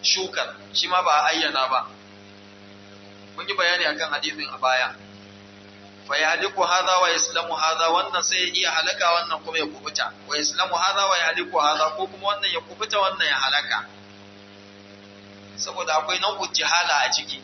shukar shi ma ba a ayyana ba mun yi bayani akan hadisin a baya fa yahliku hadha wa yaslamu hadha wannan sai ya iya halaka wannan kuma ya kubuta wa yaslamu hadha wa yahliku hadha ko kuma wannan ya kubuta wannan ya halaka saboda akwai nau'in jihala a ciki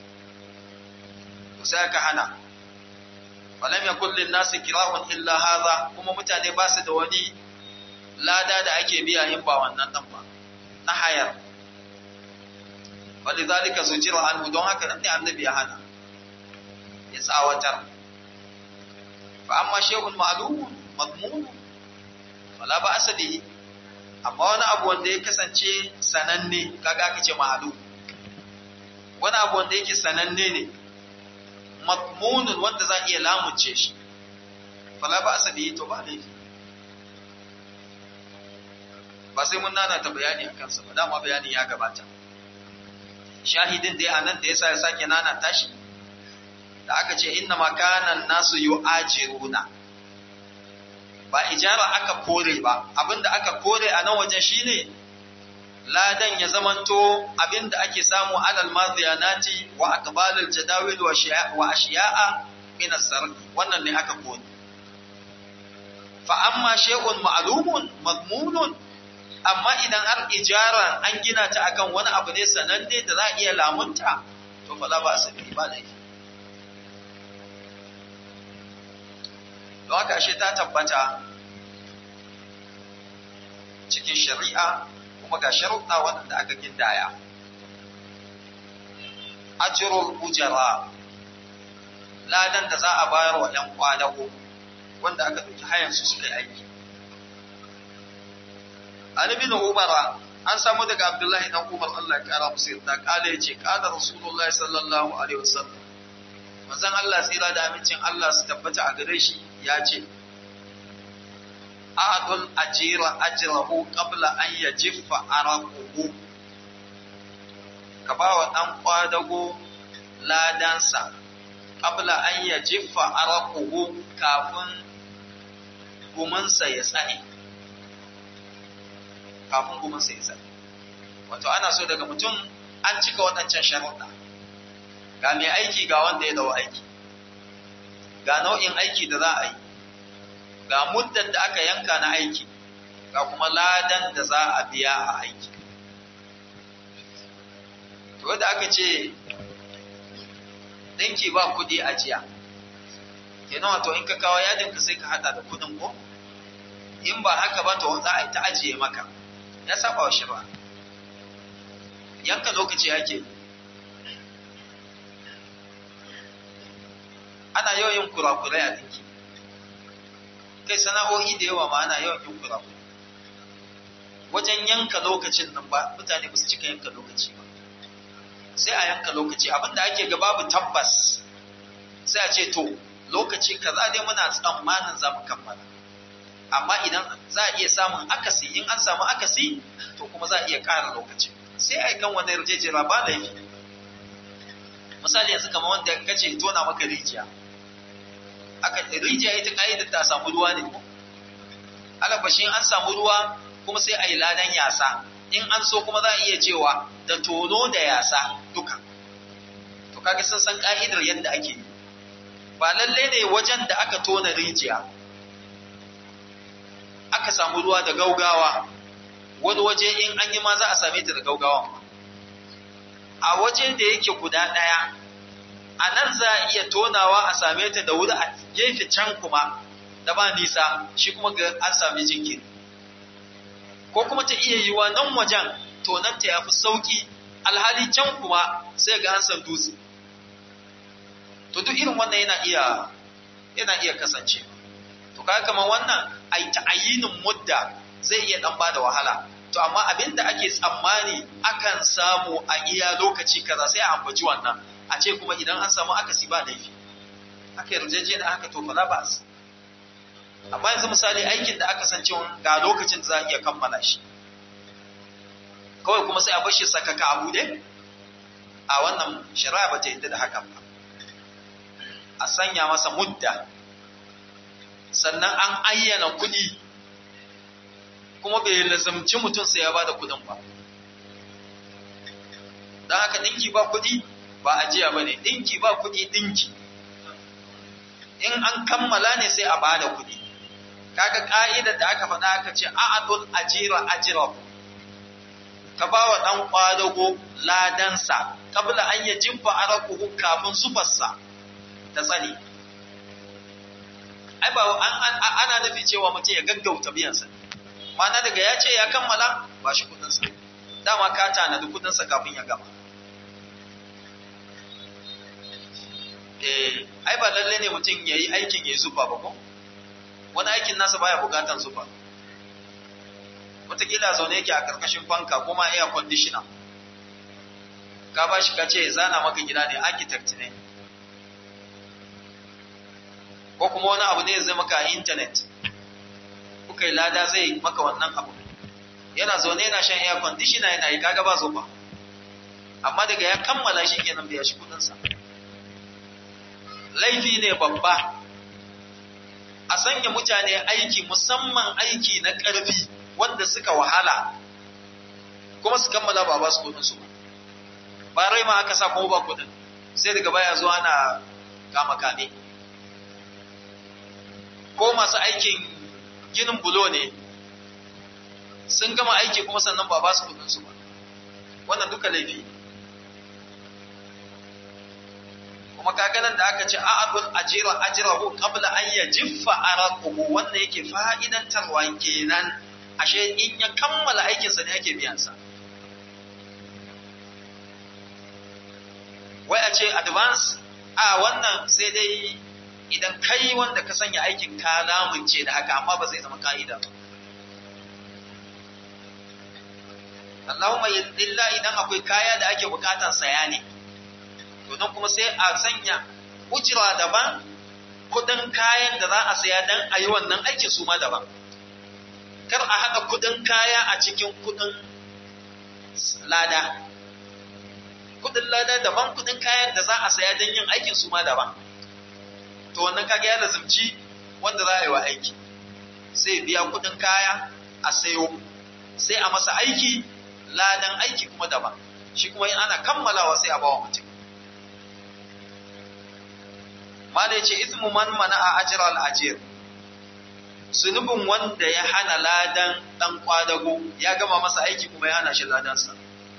to sai aka hana falam yakul lin nasi kira'un illa hadha kuma mutane ba su da wani lada da ake biya in ba wannan dan ba na hayar walidhalika zujira anhu don haka nan ne annabi ya hana ya tsawatar fa amma shay'un ma'lum madmun wala ba asali amma wani abu wanda ya kasance sananne kaga aka ce ma'lum wani abu wanda yake sananne ne madmunun wanda za iya lamunce shi fala ba asali to ba laifi ba sai mun nana ta bayani a kansa ba dama bayani ya gabata shahidin dai a nan da yasa ya sake nana tashi da aka ce inna makanan nasu yu'ajiruna ba ijara aka kore ba abinda aka kore a nan wajen shine ladan ya zamanto abinda ake samu alal maziyanati wa aqbalil jadawil wa ashiya'a min as-sarf wannan ne aka kore fa amma shay'un ma'lumun madmunun amma idan har ijaran an gina ta akan wani abu ne sananne da za a iya lamunta to fa la ba asabi ba laifi don haka ashe ta tabbata cikin shari'a kuma ga sharuɗa waɗanda aka gindaya ajrul ujara ladan da za a bayar wa ‘yan kwadago wanda aka ɗauki hayansu suka yi aiki an ibn umar an samu daga abdullahi dan umar Allah ya kara musu yarda kala yace kana rasulullahi sallallahu alaihi wasallam manzon Allah tsira da amincin Allah su tabbata a gare shi ya ce ahadul ajira ajrahu qabla an yajiffa araquhu ka ba wa dan kwadago ladansa qabla an yajiffa araquhu kafin gumansa ya tsane kafin gumansa ya tsane wato ana so daga mutum an cika waɗancan sharuɗa ga mai aiki ga wanda ya dau aiki ga nau'in aiki da za a yi ga muddar da aka yanka na aiki ga kuma ladan da za a biya a aiki to da aka ce ɗinki ba kuɗi a jiya kenan wato in ka kawo yadinka sai ka hada da kuɗin ko in ba haka ba to za a yi ta ajiye maka ya saba wa shari'a yanka lokaci ake ana yawan yin kurakurai a dinki kai sana'o'i da yawa ma ana yawan yin kurakurai wajen yanka lokacin nan ba mutane ba su cika yanka lokaci ba sai a yanka lokaci abinda ake ga babu tabbas sai a ce to lokaci kaza dai muna tsammanin za mu kammala amma idan za a iya samun akasi in an samu akasi to kuma za a iya ƙara lokaci sai a yi kan wani yarjejera ba laifi misali yanzu kamar wanda ka ce tona maka rijiya aka rijiya ita ka'idar ta samu ruwa ne ko alabashi an samu ruwa kuma sai a yi ladan yasa in an so kuma za a iya cewa da tono da yasa duka to kaga sun san ka'idar yadda ake yi ba lalle ne wajen da aka tona rijiya aka samu ruwa da gaugawa wani waje in an yi ma za a same ta da gaugawa a waje da yake guda ɗaya a nan za a iya tonawa a same ta da wuri a gefe can kuma da ba nisa shi kuma ga an sami jinkiri ko kuma ta iya yiwa nan wajen tonanta ya fi sauƙi alhali can kuma sai ga an san dutse to duk irin wannan yana iya yana iya kasance to kaga kamar wannan ai ta'ayinin mudda zai iya dan bada wahala to amma abin da ake tsammani akan samu a iya lokaci kaza sai a ambaci wannan a ce kuma idan an samu akasi ba laifi aka yarjeje da haka to fala ba amma yanzu misali aikin da aka san cewa ga lokacin da za a iya kammala shi kawai kuma sai a bar shi sakaka abu dai a wannan shari'a ba ta yadda da hakan ba a sanya masa mudda sannan an ayyana kuɗi kuma bai lazamci mutum sai ya bada kuɗin ba don haka ɗinki ba kuɗi ba ajiya ba ne ɗinki ba kuɗi ɗinki in an kammala ne sai a ba da kuɗi kaga ƙa'idar da aka faɗa aka ce a'adul ajira ajira ka ba wa ɗan ƙwadago ladansa kabla an yi jibba arakuhu kafin zubarsa ta tsani ai ba ana nufi cewa mutum ya gaggauta biyansa ma'ana daga ya ce ya kammala ba shi kudinsa dama ka tanadi kudinsa kafin ya gama eh ai ba lalle ne mutum ya yi aikin ya yi zufa ba ko wani aikin nasa baya bukatan zufa wataƙila zaune yake a ƙarƙashin fanka kuma air conditioner ka ba shi ka ce zana maka gida ne architect ne ko kuma wani abu ne zai maka a intanet kuka yi lada zai maka wannan abu yana zaune yana shan air conditioner yana yi kaga ba zuba amma daga ya kammala shi kenan biya shi kudinsa laifi ne babba a sanya mutane aiki musamman aiki na ƙarfi wanda suka wahala kuma su kammala ba ba su kudinsu ba ba rai ma aka sa kuma ba kudin sai daga baya zuwa ana kama kame ko masu aikin ginin bulo ne sun gama aiki kuma sannan ba ba su kudinsu ba wannan duka laifi kuma kaganan da aka ce a'adul ajira ajrahu qabla an yajiffa araquhu wannan yake fa'idantarwa kenan ashe in ya kammala aikinsa ne ake biyan sa wai a ce advance a wannan sai dai idan kai wanda ka sanya aikin ka lamunce da haka amma ba zai zama ka'ida ba Allahumma illa idan akwai kaya da ake bukatan saya ne to nan kuma sai a sanya ujira daban kudin kayan da za a saya dan a yi wannan aikin su ma daban kar a haɗa kudin kaya a cikin kudin lada kudin lada daban kudin kayan da za a saya don yin aikin su ma daban to wannan kaga ya lazimci wanda za a yi wa aiki sai biya kudin kaya a sayo sai a masa aiki ladan aiki kuma daban shi kuma in ana kammalawa sai a bawa mutum ma da yace ismu man mana a ajira al-ajir zunubin wanda ya hana ladan dan kwadago ya gama masa aiki kuma ya hana shi ladansa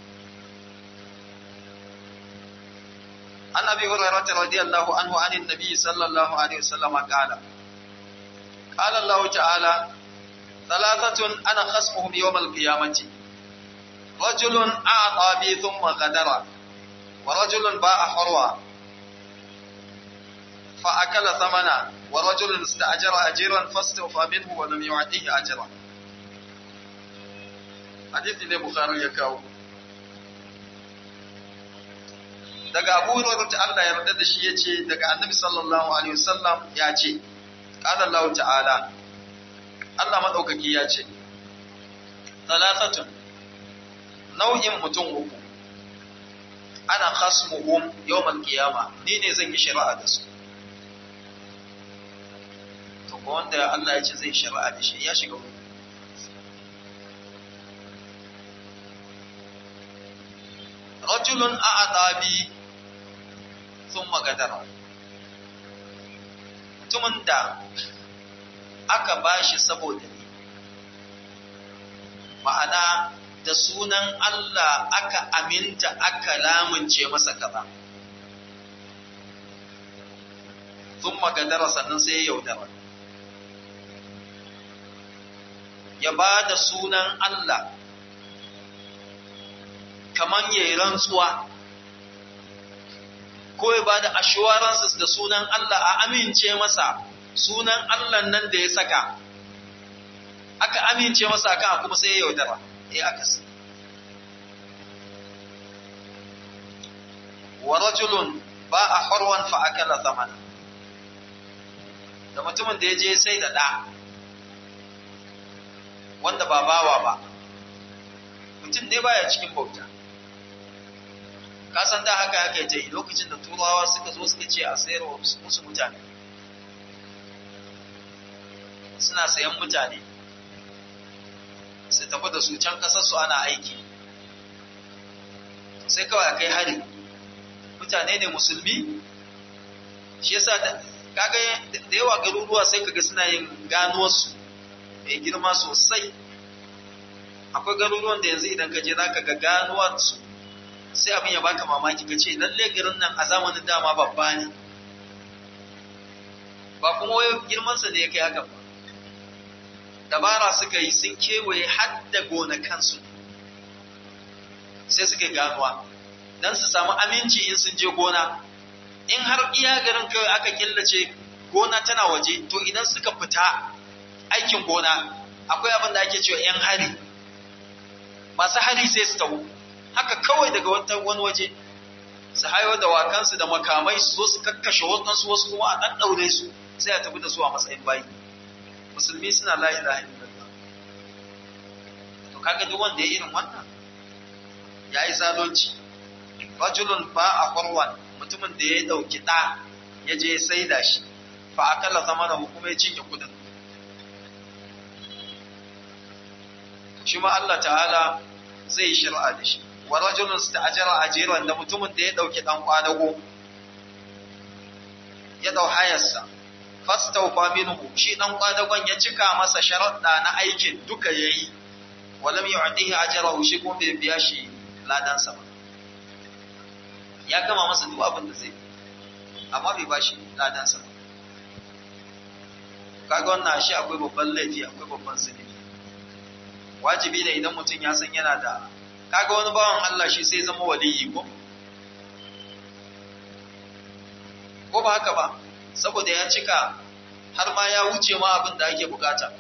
عن ابي هريره رضي الله عنه عن النبي صلى الله عليه وسلم قال قال الله تعالى ثلاثة أنا خصمهم يوم القيامة رجل أعطى بي ثم غدر ورجل باع حروا فأكل ثمنا ورجل استأجر أجيرا فاستوفى منه ولم يعطيه أجرا حديث البخاري يكاو daga Abu Hurairah ta Allah ya yarda da shi yace daga Annabi sallallahu alaihi wasallam ya ce qala Allah ta'ala Allah madaukaki ya ce talatatun nau'in mutum uku ana khasmuhum yawmal qiyama ni ne zan yi shari'a da su to ko wanda Allah ya ce zai shari'a da shi ya shiga uku rajulun a'ata bi thumma gadara mutumin da aka bashi saboda ni ma'ana da sunan Allah aka aminta aka lamunce masa kaza thumma gadara sannan sai ya yaudara ya ba da sunan Allah kaman ya yi rantsuwa ko ya ba da assurances da sunan Allah a amince masa sunan Allah nan da ya saka aka amince masa kan kuma sai ya yaudara eh aka si wa rajulun ba a harwan fa akala thamana da mutumin da ya je sai da ɗa wanda ba bawa ba mutum ne baya cikin bauta ka san da haka haka ta yi lokacin da turawa suka zo suka ce a sayar wa musu mutane suna sayan mutane su tafi da su can kasar su ana aiki sai kawai a kai hari mutane ne musulmi shi yasa kaga da yawa garuruwa sai kaga suna yin ganuwarsu mai girma sosai akwai garuruwan da yanzu idan ka je za ka ga ganuwarsu sai abin ya baka mamaki ka ce lalle garin nan a zamanin dama babba ne ba kuma wai girmansa ne ya kai haka ba dabara suka yi sun kewaye har da gonakansu sai suka yi ganuwa don su samu aminci in sun je gona in har iya garin kawai aka killace gona tana waje to idan suka fita aikin gona akwai abin da ake cewa 'yan hari masu hari sai su taho haka kawai daga wani waje su hayo da wakansu da makamai su zo su kakkashe wasu wasu kuma a ɗan ɗaure su sai a tafi da su a matsayin bayi musulmi suna la ilaha illallah to kaga duk wanda ya irin wannan ya yi zalunci rajulun ba a kwarwan mutumin da ya dauki da ya je ya saida shi fa akalla zamana kuma ya cinye kudin shi ma Allah ta'ala zai shir'a da shi wa rajulun sta'ajara ajiran da mutumin da ya dauki dan kwadago ya dau hayarsa fastawfa minhu shi dan kwadagon ya cika masa sharadda na aikin duka yayi walam yu'tihi ajrahu shi kuma bai biya shi ladansa ba ya gama masa duk abin da zai amma bai bashi ladansa ba kaga wannan shi akwai babban laifi akwai babban zunubi wajibi ne idan mutum ya san yana da kaga wani bawan Allah shi sai zama waliyi ko ko ba haka ba saboda ya cika har ma ya wuce ma abin da ake bukata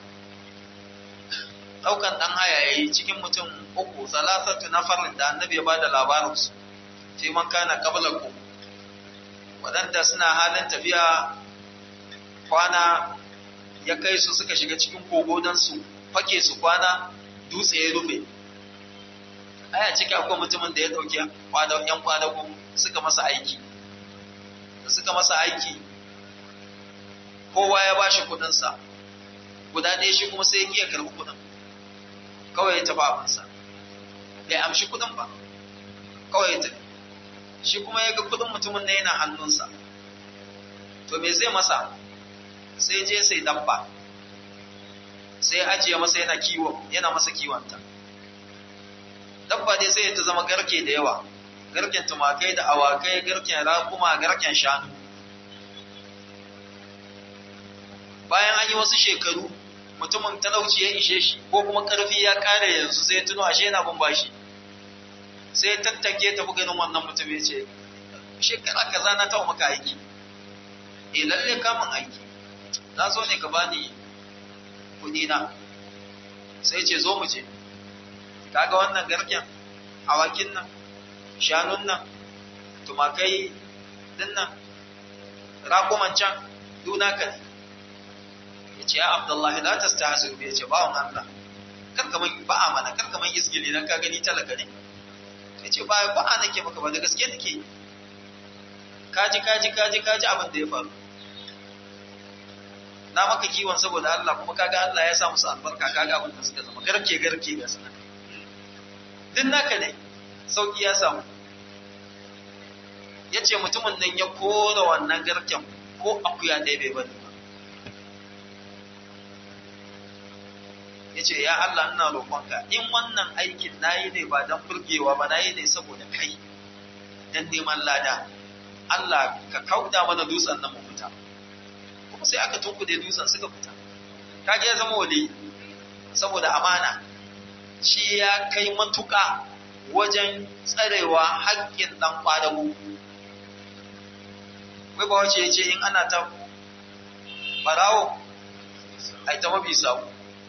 daukan dan haya yayi cikin mutum uku salasatu nafarin da annabi ya bada labarin su fi man kana qablakum wadanda suna halin tafiya kwana ya kai su suka shiga cikin kogo dan su fake su kwana dutse ya rufe aya ciki akwai mutumin da ya dauki kwana yan kwadago suka masa aiki da suka masa aiki kowa ya bashi kudin sa guda ɗaya shi kuma sai ya kiya karɓi kudin kawai ya tafi abinsa bai amshi kudin ba kawai ya tafi shi kuma ya ga kudin mutumin na yana hannunsa to me zai masa sai je sai dabba sai ajiye masa yana kiwo yana masa kiwonta dabba dai sai ta zama garke da yawa garken tumakai da awakai garken raƙuma garken shanu bayan an yi wasu shekaru mutumin talauci ya ishe shi ko kuma karfi ya kare yanzu sai tuno ashe yana bin bashi sai tattake tafi ganin wannan mutum ya ce shekara kaza na taɓa maka aiki eh lalle kamun aiki na so ne ka bani kuɗi na sai ce zo mu je kaga wannan garken awakin nan shanun nan tumakai din nan raƙuman can duna ka ne ya ce ya abdullahi la ta stahsu ya ce bawon Allah karka man ba a mana karka man isgili dan ka gani talaka ne ya ce ba ba a nake maka ba da gaske nake kaji kaji kaji kaji abin da ya faru na maka kiwon saboda Allah kuma kaga Allah ya sa musu albarka kaga abin da suka zama garke garke ga sunan din naka ne sauki ya samu ya ce mutumin nan ya kora wannan garken ko akuya ɗaya bai bari ba ya ce ya Allah ina roƙonka in wannan aikin nayi ne ba don burgewa ba nayi ne saboda kai don neman lada Allah ka kauda mana dutsen nan mu fita kuma sai aka tunkude dutsen suka fita kage ya zama wali saboda amana shi ya kai matuƙa wajen tsarewa haƙƙin ɗan ƙwadago wai ba wace ya ce in ana ta barawo ai ta mabi sawu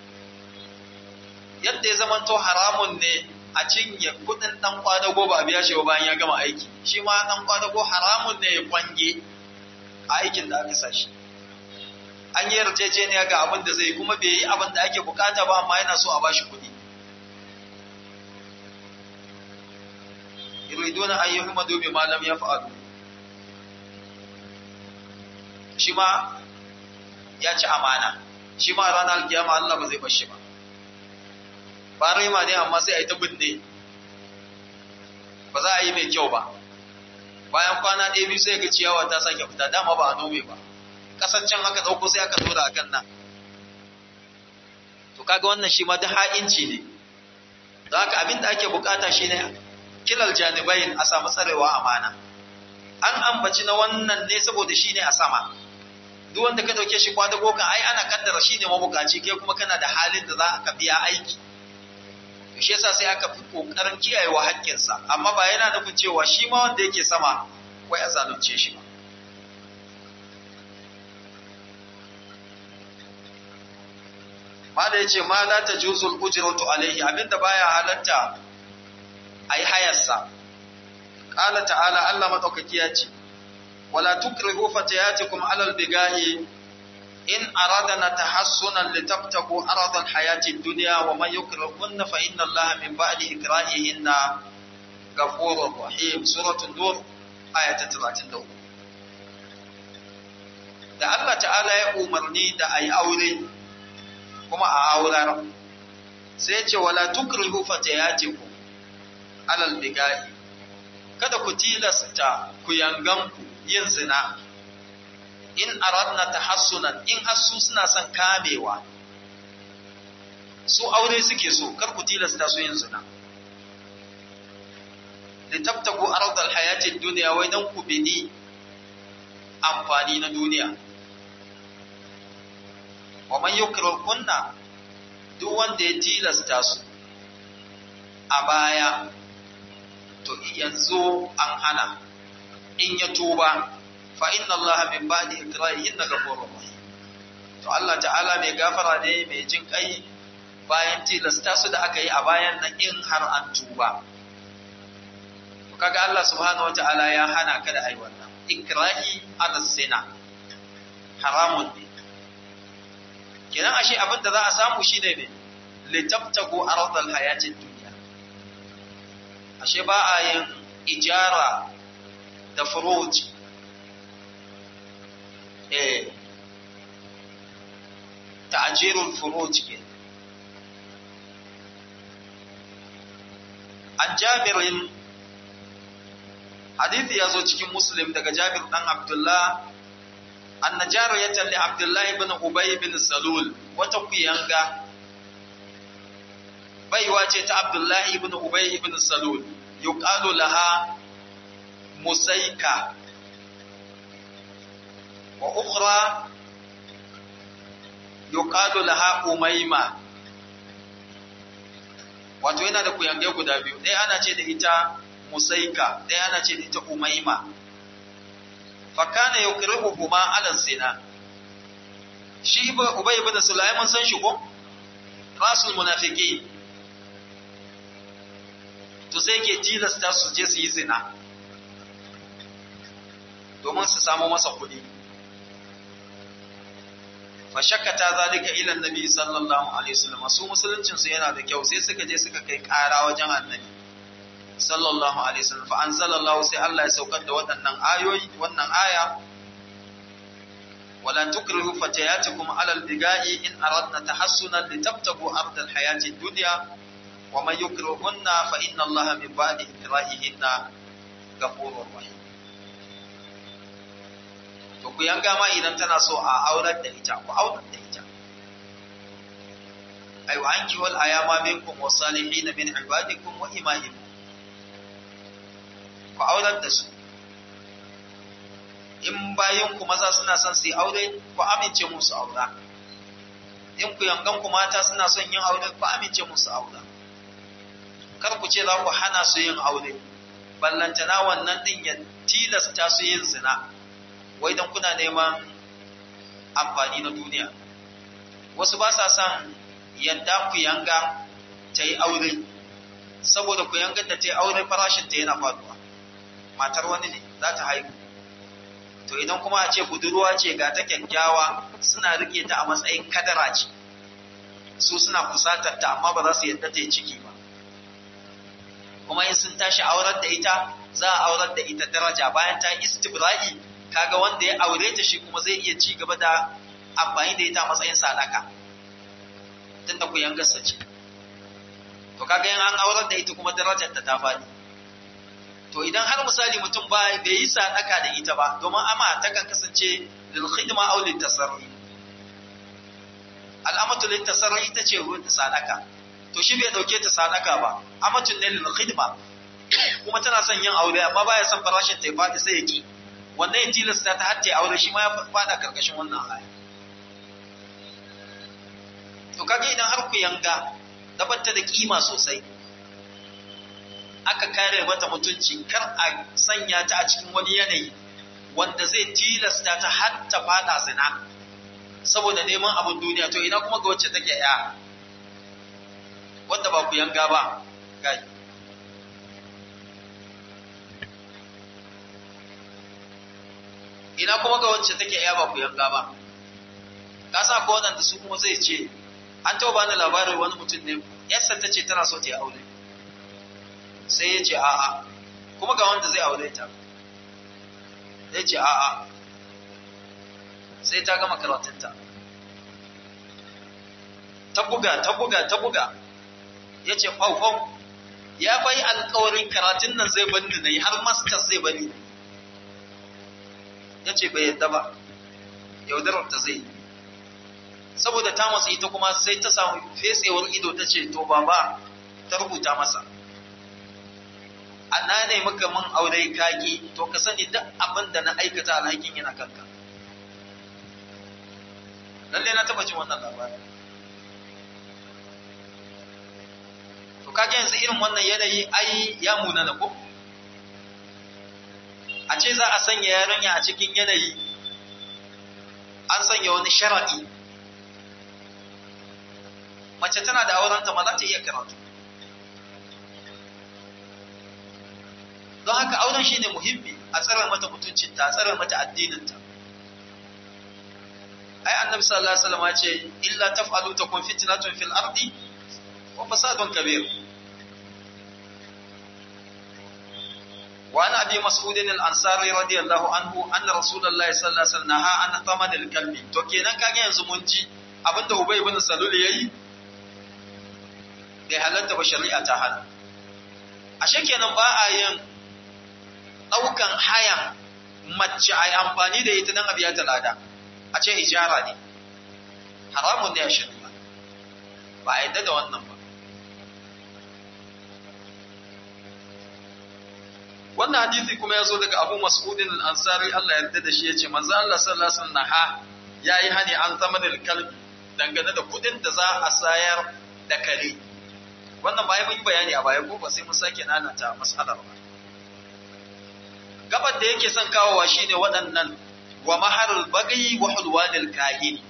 yadda ya zamanto haramun ne a cinye kudin dan kwadago ba a biya shi ba bayan ya gama aiki shi ma dan kwadago haramun ne ya kwange a aikin da aka sashi an yi yarjejeniya ga abin da zai kuma bai yi abin da ake bukata ba amma yana so a bashi kudi yuriduna an yuhmadu bima lam yaf'alu shi ma ya ci amana shi ma ranar alkiyama Allah ba zai bar shi ba ba raima ne amma sai a yi ta binne ba za a yi mai kyau ba bayan kwana ɗaya biyu sai ga ciyawa ta sake fita dama ba a nome ba ƙasar can aka ɗauko sai aka tura a kan nan to kaga wannan shi ma da ha'inci ne don haka abin da ake bukata shine kilal janibain a samu tsarewa amana an ambaci na wannan ne saboda shine a sama duk wanda ka dauke shi kwadago kan ai ana kaddara shine mabukaci kai kuma kana da halin da za ka biya aiki to shi yasa sai aka fi kokarin kiyayewa haƙƙinsa amma ba yana nufin cewa shi ma wanda yake sama wai a zalunce shi ba ma da yace ma la tajuzul ujratu alaihi abinda baya halatta ai hayarsa qala ta'ala Allah madaukaki ya ce wala tukrihu fatayatikum alal bigahi in aradna tahassunan litabtagu aradal hayati dunya wa man yukrihunna fa inna Allaha min ba'di ikrahihinna ghafurur rahim suratul nur ayat 33 da Allah ta'ala ya umarni da ayi aure kuma a aurar sai ya ce wala tukrihu fatayatikum alal bigahi kada ku tilasta ku yanganku yin zina in aradna tahassunan in hasu suna son kamewa su aure suke so kar ku tilasta su yin zina litabtagu ardal hayatid dunya wai dan ku bidi amfani na duniya wa man yukrir kunna duk wanda ya tilasta su a baya to yanzu an hana in ya tuba fa inna allaha min ba'di ikrahihin ghafurur rahim to Allah ta'ala mai gafara ne mai jin kai bayan tilasta su da aka yi a bayan nan in har an tuba to kaga Allah subhanahu wata'ala ya hana ka da ai wannan ikrahi ala zina haramun ne kenan ashe abin da za a samu shine ne litabtagu ardal hayatid dunya ashe ba a yin ijara da furuj eh ta'jirul furuj ke an jabirin hadithi ya zo cikin muslim daga jabir dan abdullah anna jariyatan li abdullah ibn ubay bin salul wata kuyanga baiwa ce ta abdullah ibn ubay ibn salul yuqalu laha musaika wa ukhra yuqalu laha umayma wato yana da kuyange guda biyu ɗaya ana ce da ita musaika ɗaya ana ce da ita umayma fakana yukrihuhuma ala zina shi ubay ibn sulaiman san shi ko rasul munafiqi to sai ke tilasta su je su yi zina domin su samu masa kuɗi fa shakkata zalika ila annabi sallallahu alaihi wasallam su musuluncin su yana da kyau sai suka je suka kai ƙara wajen annabi sallallahu alaihi wasallam fa anzalallahu sai Allah ya saukar da waɗannan ayoyi wannan aya wala tukrihu fatayatikum ala albigai in aradna tahassunan litabtagu ardal hayati dunya wa man yukrihuhunna fa inna Allaha min ba'di ikrahihinna ghafurur rahim to ku yanga ma idan tana so a aurar da ita ku aurar da ita ay wa anki wal ayama minkum wasalihin min ibadikum wa imaikum ku aurar da su in bayan ku maza suna son su yi aure ku amince musu aura in ku yangan ku mata suna son yin aure ku amince musu aura kar ku ce za ku hana su yin aure ballantana wannan din ya tilasta su yin zina wai don kuna neman amfani na duniya wasu ba sa son yadda ku yanga ta yi aure saboda ku yangar da ta yi aure farashinta yana faduwa matar wani ne za ta haihu to idan kuma a ce budurwa ce ga ta kyakkyawa suna rike ta a matsayin kadara ce su suna kusatar ta amma ba za su yadda ta yi ciki ba kuma in sun tashi aurar da ita za a aurar da ita daraja bayan ta istibra'i kaga wanda ya aure ta shi kuma zai iya ci gaba da amfani da ita a matsayin sadaka tunda ku yangarsa ce to kaga in an aurar da ita kuma darajar ta ta faɗi to idan har misali mutum ba bai yi sadaka da ita ba domin ama takan kasance lil khidma aw lil tasarri al'amatu lil tasarri ita ce ruwan sadaka to shi bai dauke ta sadaka ba amatun ne lil khidma kuma tana son yin aure amma baya son farashin ta ya fadi sai ya ki wannan ya tilasta ta har ta aure shi ma ya fada karkashin wannan aya to kage idan har ku yanga dabatta da kima sosai aka kare mata mutunci kar a sanya ta a cikin wani yanayi wanda zai tilasta ta har ta fada zina saboda neman abin duniya to ina kuma ga wacce take ya wanda ba ku yanga ba gai ina kuma ga wacce take ya ba ku yanga ba ka sa ko wadanda su kuma zai ce an taɓa bani labarin wani mutum ne yarsa ta ce tana so ta yi aure sai ya ce a'a kuma ga wanda zai aure ta ya ce a'a sai ta gama karatunta ta buga ta buga ta buga ya ce faufau ya bai alkawarin karatun nan zai bani na yi har masters zai bani ya ce bai yadda ba yaudarar ta zai saboda ta masu ita kuma sai ta samu fesewar ido ta ce to baba ta rubuta masa na ne maka mun aure kaki to ka sani duk abin da na aikata alhakin yana kanka lalle na taba jin wannan labarin to kage yanzu irin wannan yanayi ai ya muna na ko a ce za a sanya yarinya a cikin yanayi an sanya wani shara'i mace tana da aurenta ma za ta iya karatu don haka auren shi ne muhimmi a tsare mata mutuncinta a tsare mata addininta ai annabi sallallahu alaihi wasallam ya ce illa taf'alu takun fitnatun fil ardi wa fasadun kabir وعن ابي مسعود الانصاري رضي الله عنه ان رسول الله صلى الله عليه وسلم نهى عن ثمن الكلب to kenan kage yanzu mun ji abinda ubay ibn salul yayi bai halatta ba shari'a ta hana ashe kenan ba a yin ɗaukan hayan mace a yi amfani da ita don a biya ta lada a ce ijara ne haramun ne a shari'a ba a yadda da wannan ba wannan hadisi kuma ya zo daga abu mas'udin al-ansari Allah ya yarda da shi ya ce manzo Allah sallallahu alaihi wasallam ha yayi hani an zama da kalbi dangane da kudin da za a sayar da kare wannan ba mun yi bayani a baya ko ba sai mun sake nanata mas'alar ba gabar da yake son kawowa shine waɗannan wa maharul bagayi wa hulwanil kahin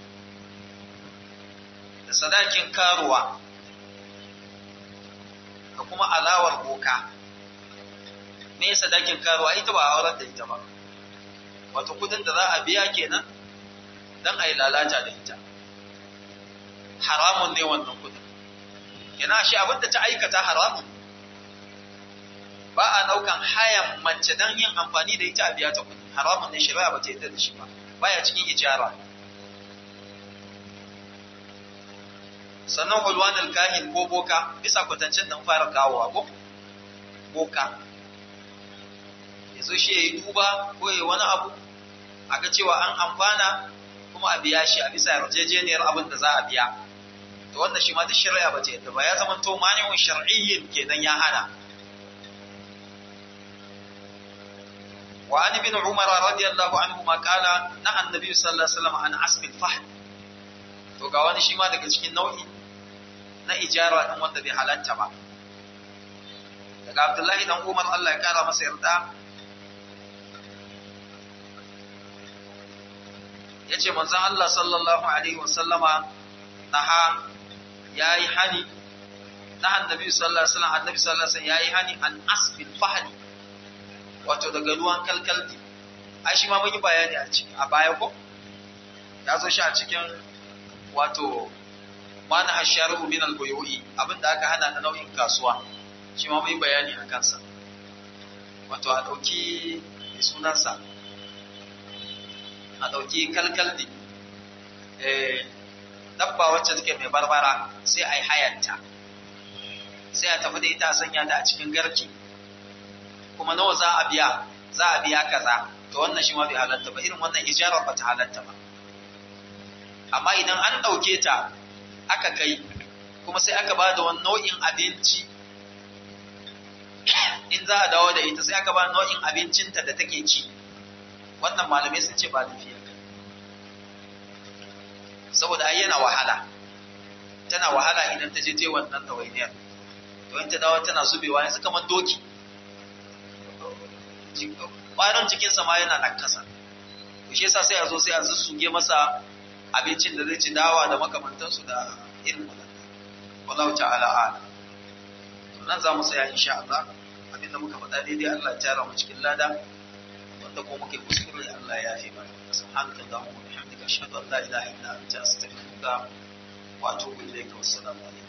da sadakin karuwa da kuma alawar boka me sadakin karuwa ita ba auren da ita ba wato kudin da za a biya kenan dan a yi lalata da ita haramun ne wannan kudin yana shi abinda ta aikata haramun ba a daukan hayan mace don yin amfani da ita a biya ta kudi haramun ne shari'a ba ta yadda da shi ba baya cikin ijara sannan hulwanul kahin ko boka bisa kwatancin da fara kawowa ko boka ya zo shi ya yi duba ko ya wani abu a ga cewa an amfana kuma a biya shi a bisa yarjejeniyar abin da za a biya to wannan shi ma duk shari'a ba ta yadda ba ya zama to mani'un shar'iyyin kenan ya hana wa an ibn umar radiyallahu anhu ma qala na annabi sallallahu alaihi wasallam an asbil fahl to ga wani shi ma daga cikin nau'i na ijara din wanda bai halatta ba daga abdullahi dan umar Allah ya kara masa yarda yace manzon Allah sallallahu alaihi wasallama naha yayi hani na annabi sallallahu alaihi wasallam annabi sallallahu alaihi wasallam yayi hani an asbil fahli wato daga ruwan kalkaldi ai shi ma mun yi bayani a ciki a baya ko ya zo shi a cikin wato mana hasharu min al-buyu'i abinda aka hana na nau'in kasuwa shi ma mun yi bayani a kansa wato a dauki sunansa a ɗauki kalkaldi dabba wacce take mai barbara sai a yi hayanta sai a tafi da ita a sanya ta a cikin garki kuma nawa za a biya za a biya kaza to wannan shi ma bai halatta ba irin wannan ijarar ba ta halatta ba amma idan an ɗauke ta aka kai kuma sai aka ba da wani nau'in abinci in za a dawo da ita sai aka ba nau'in abincinta da take ci wannan malamai sun ce ba lafiya saboda ai yana wahala tana wahala idan ta je ta wannan tawainiyar to in ta dawo tana zubewa yanzu kamar doki ƙwarin jikinsa ma yana nakasa to shi yasa sai a zo sai a sussuge masa abincin da zai ci dawa da makamantansu da irin wannan wallahu ta'ala a'lam to nan za mu tsaya insha Allah abinda muka faɗa daidai Allah ya tara mu cikin lada wanda ko muke kuskure Allah ya yafe mana subhanaka allahumma wa bihamdika ashhadu an la ilaha illa anta astaghfiruka wa atubu ilayka wassalamu alaikum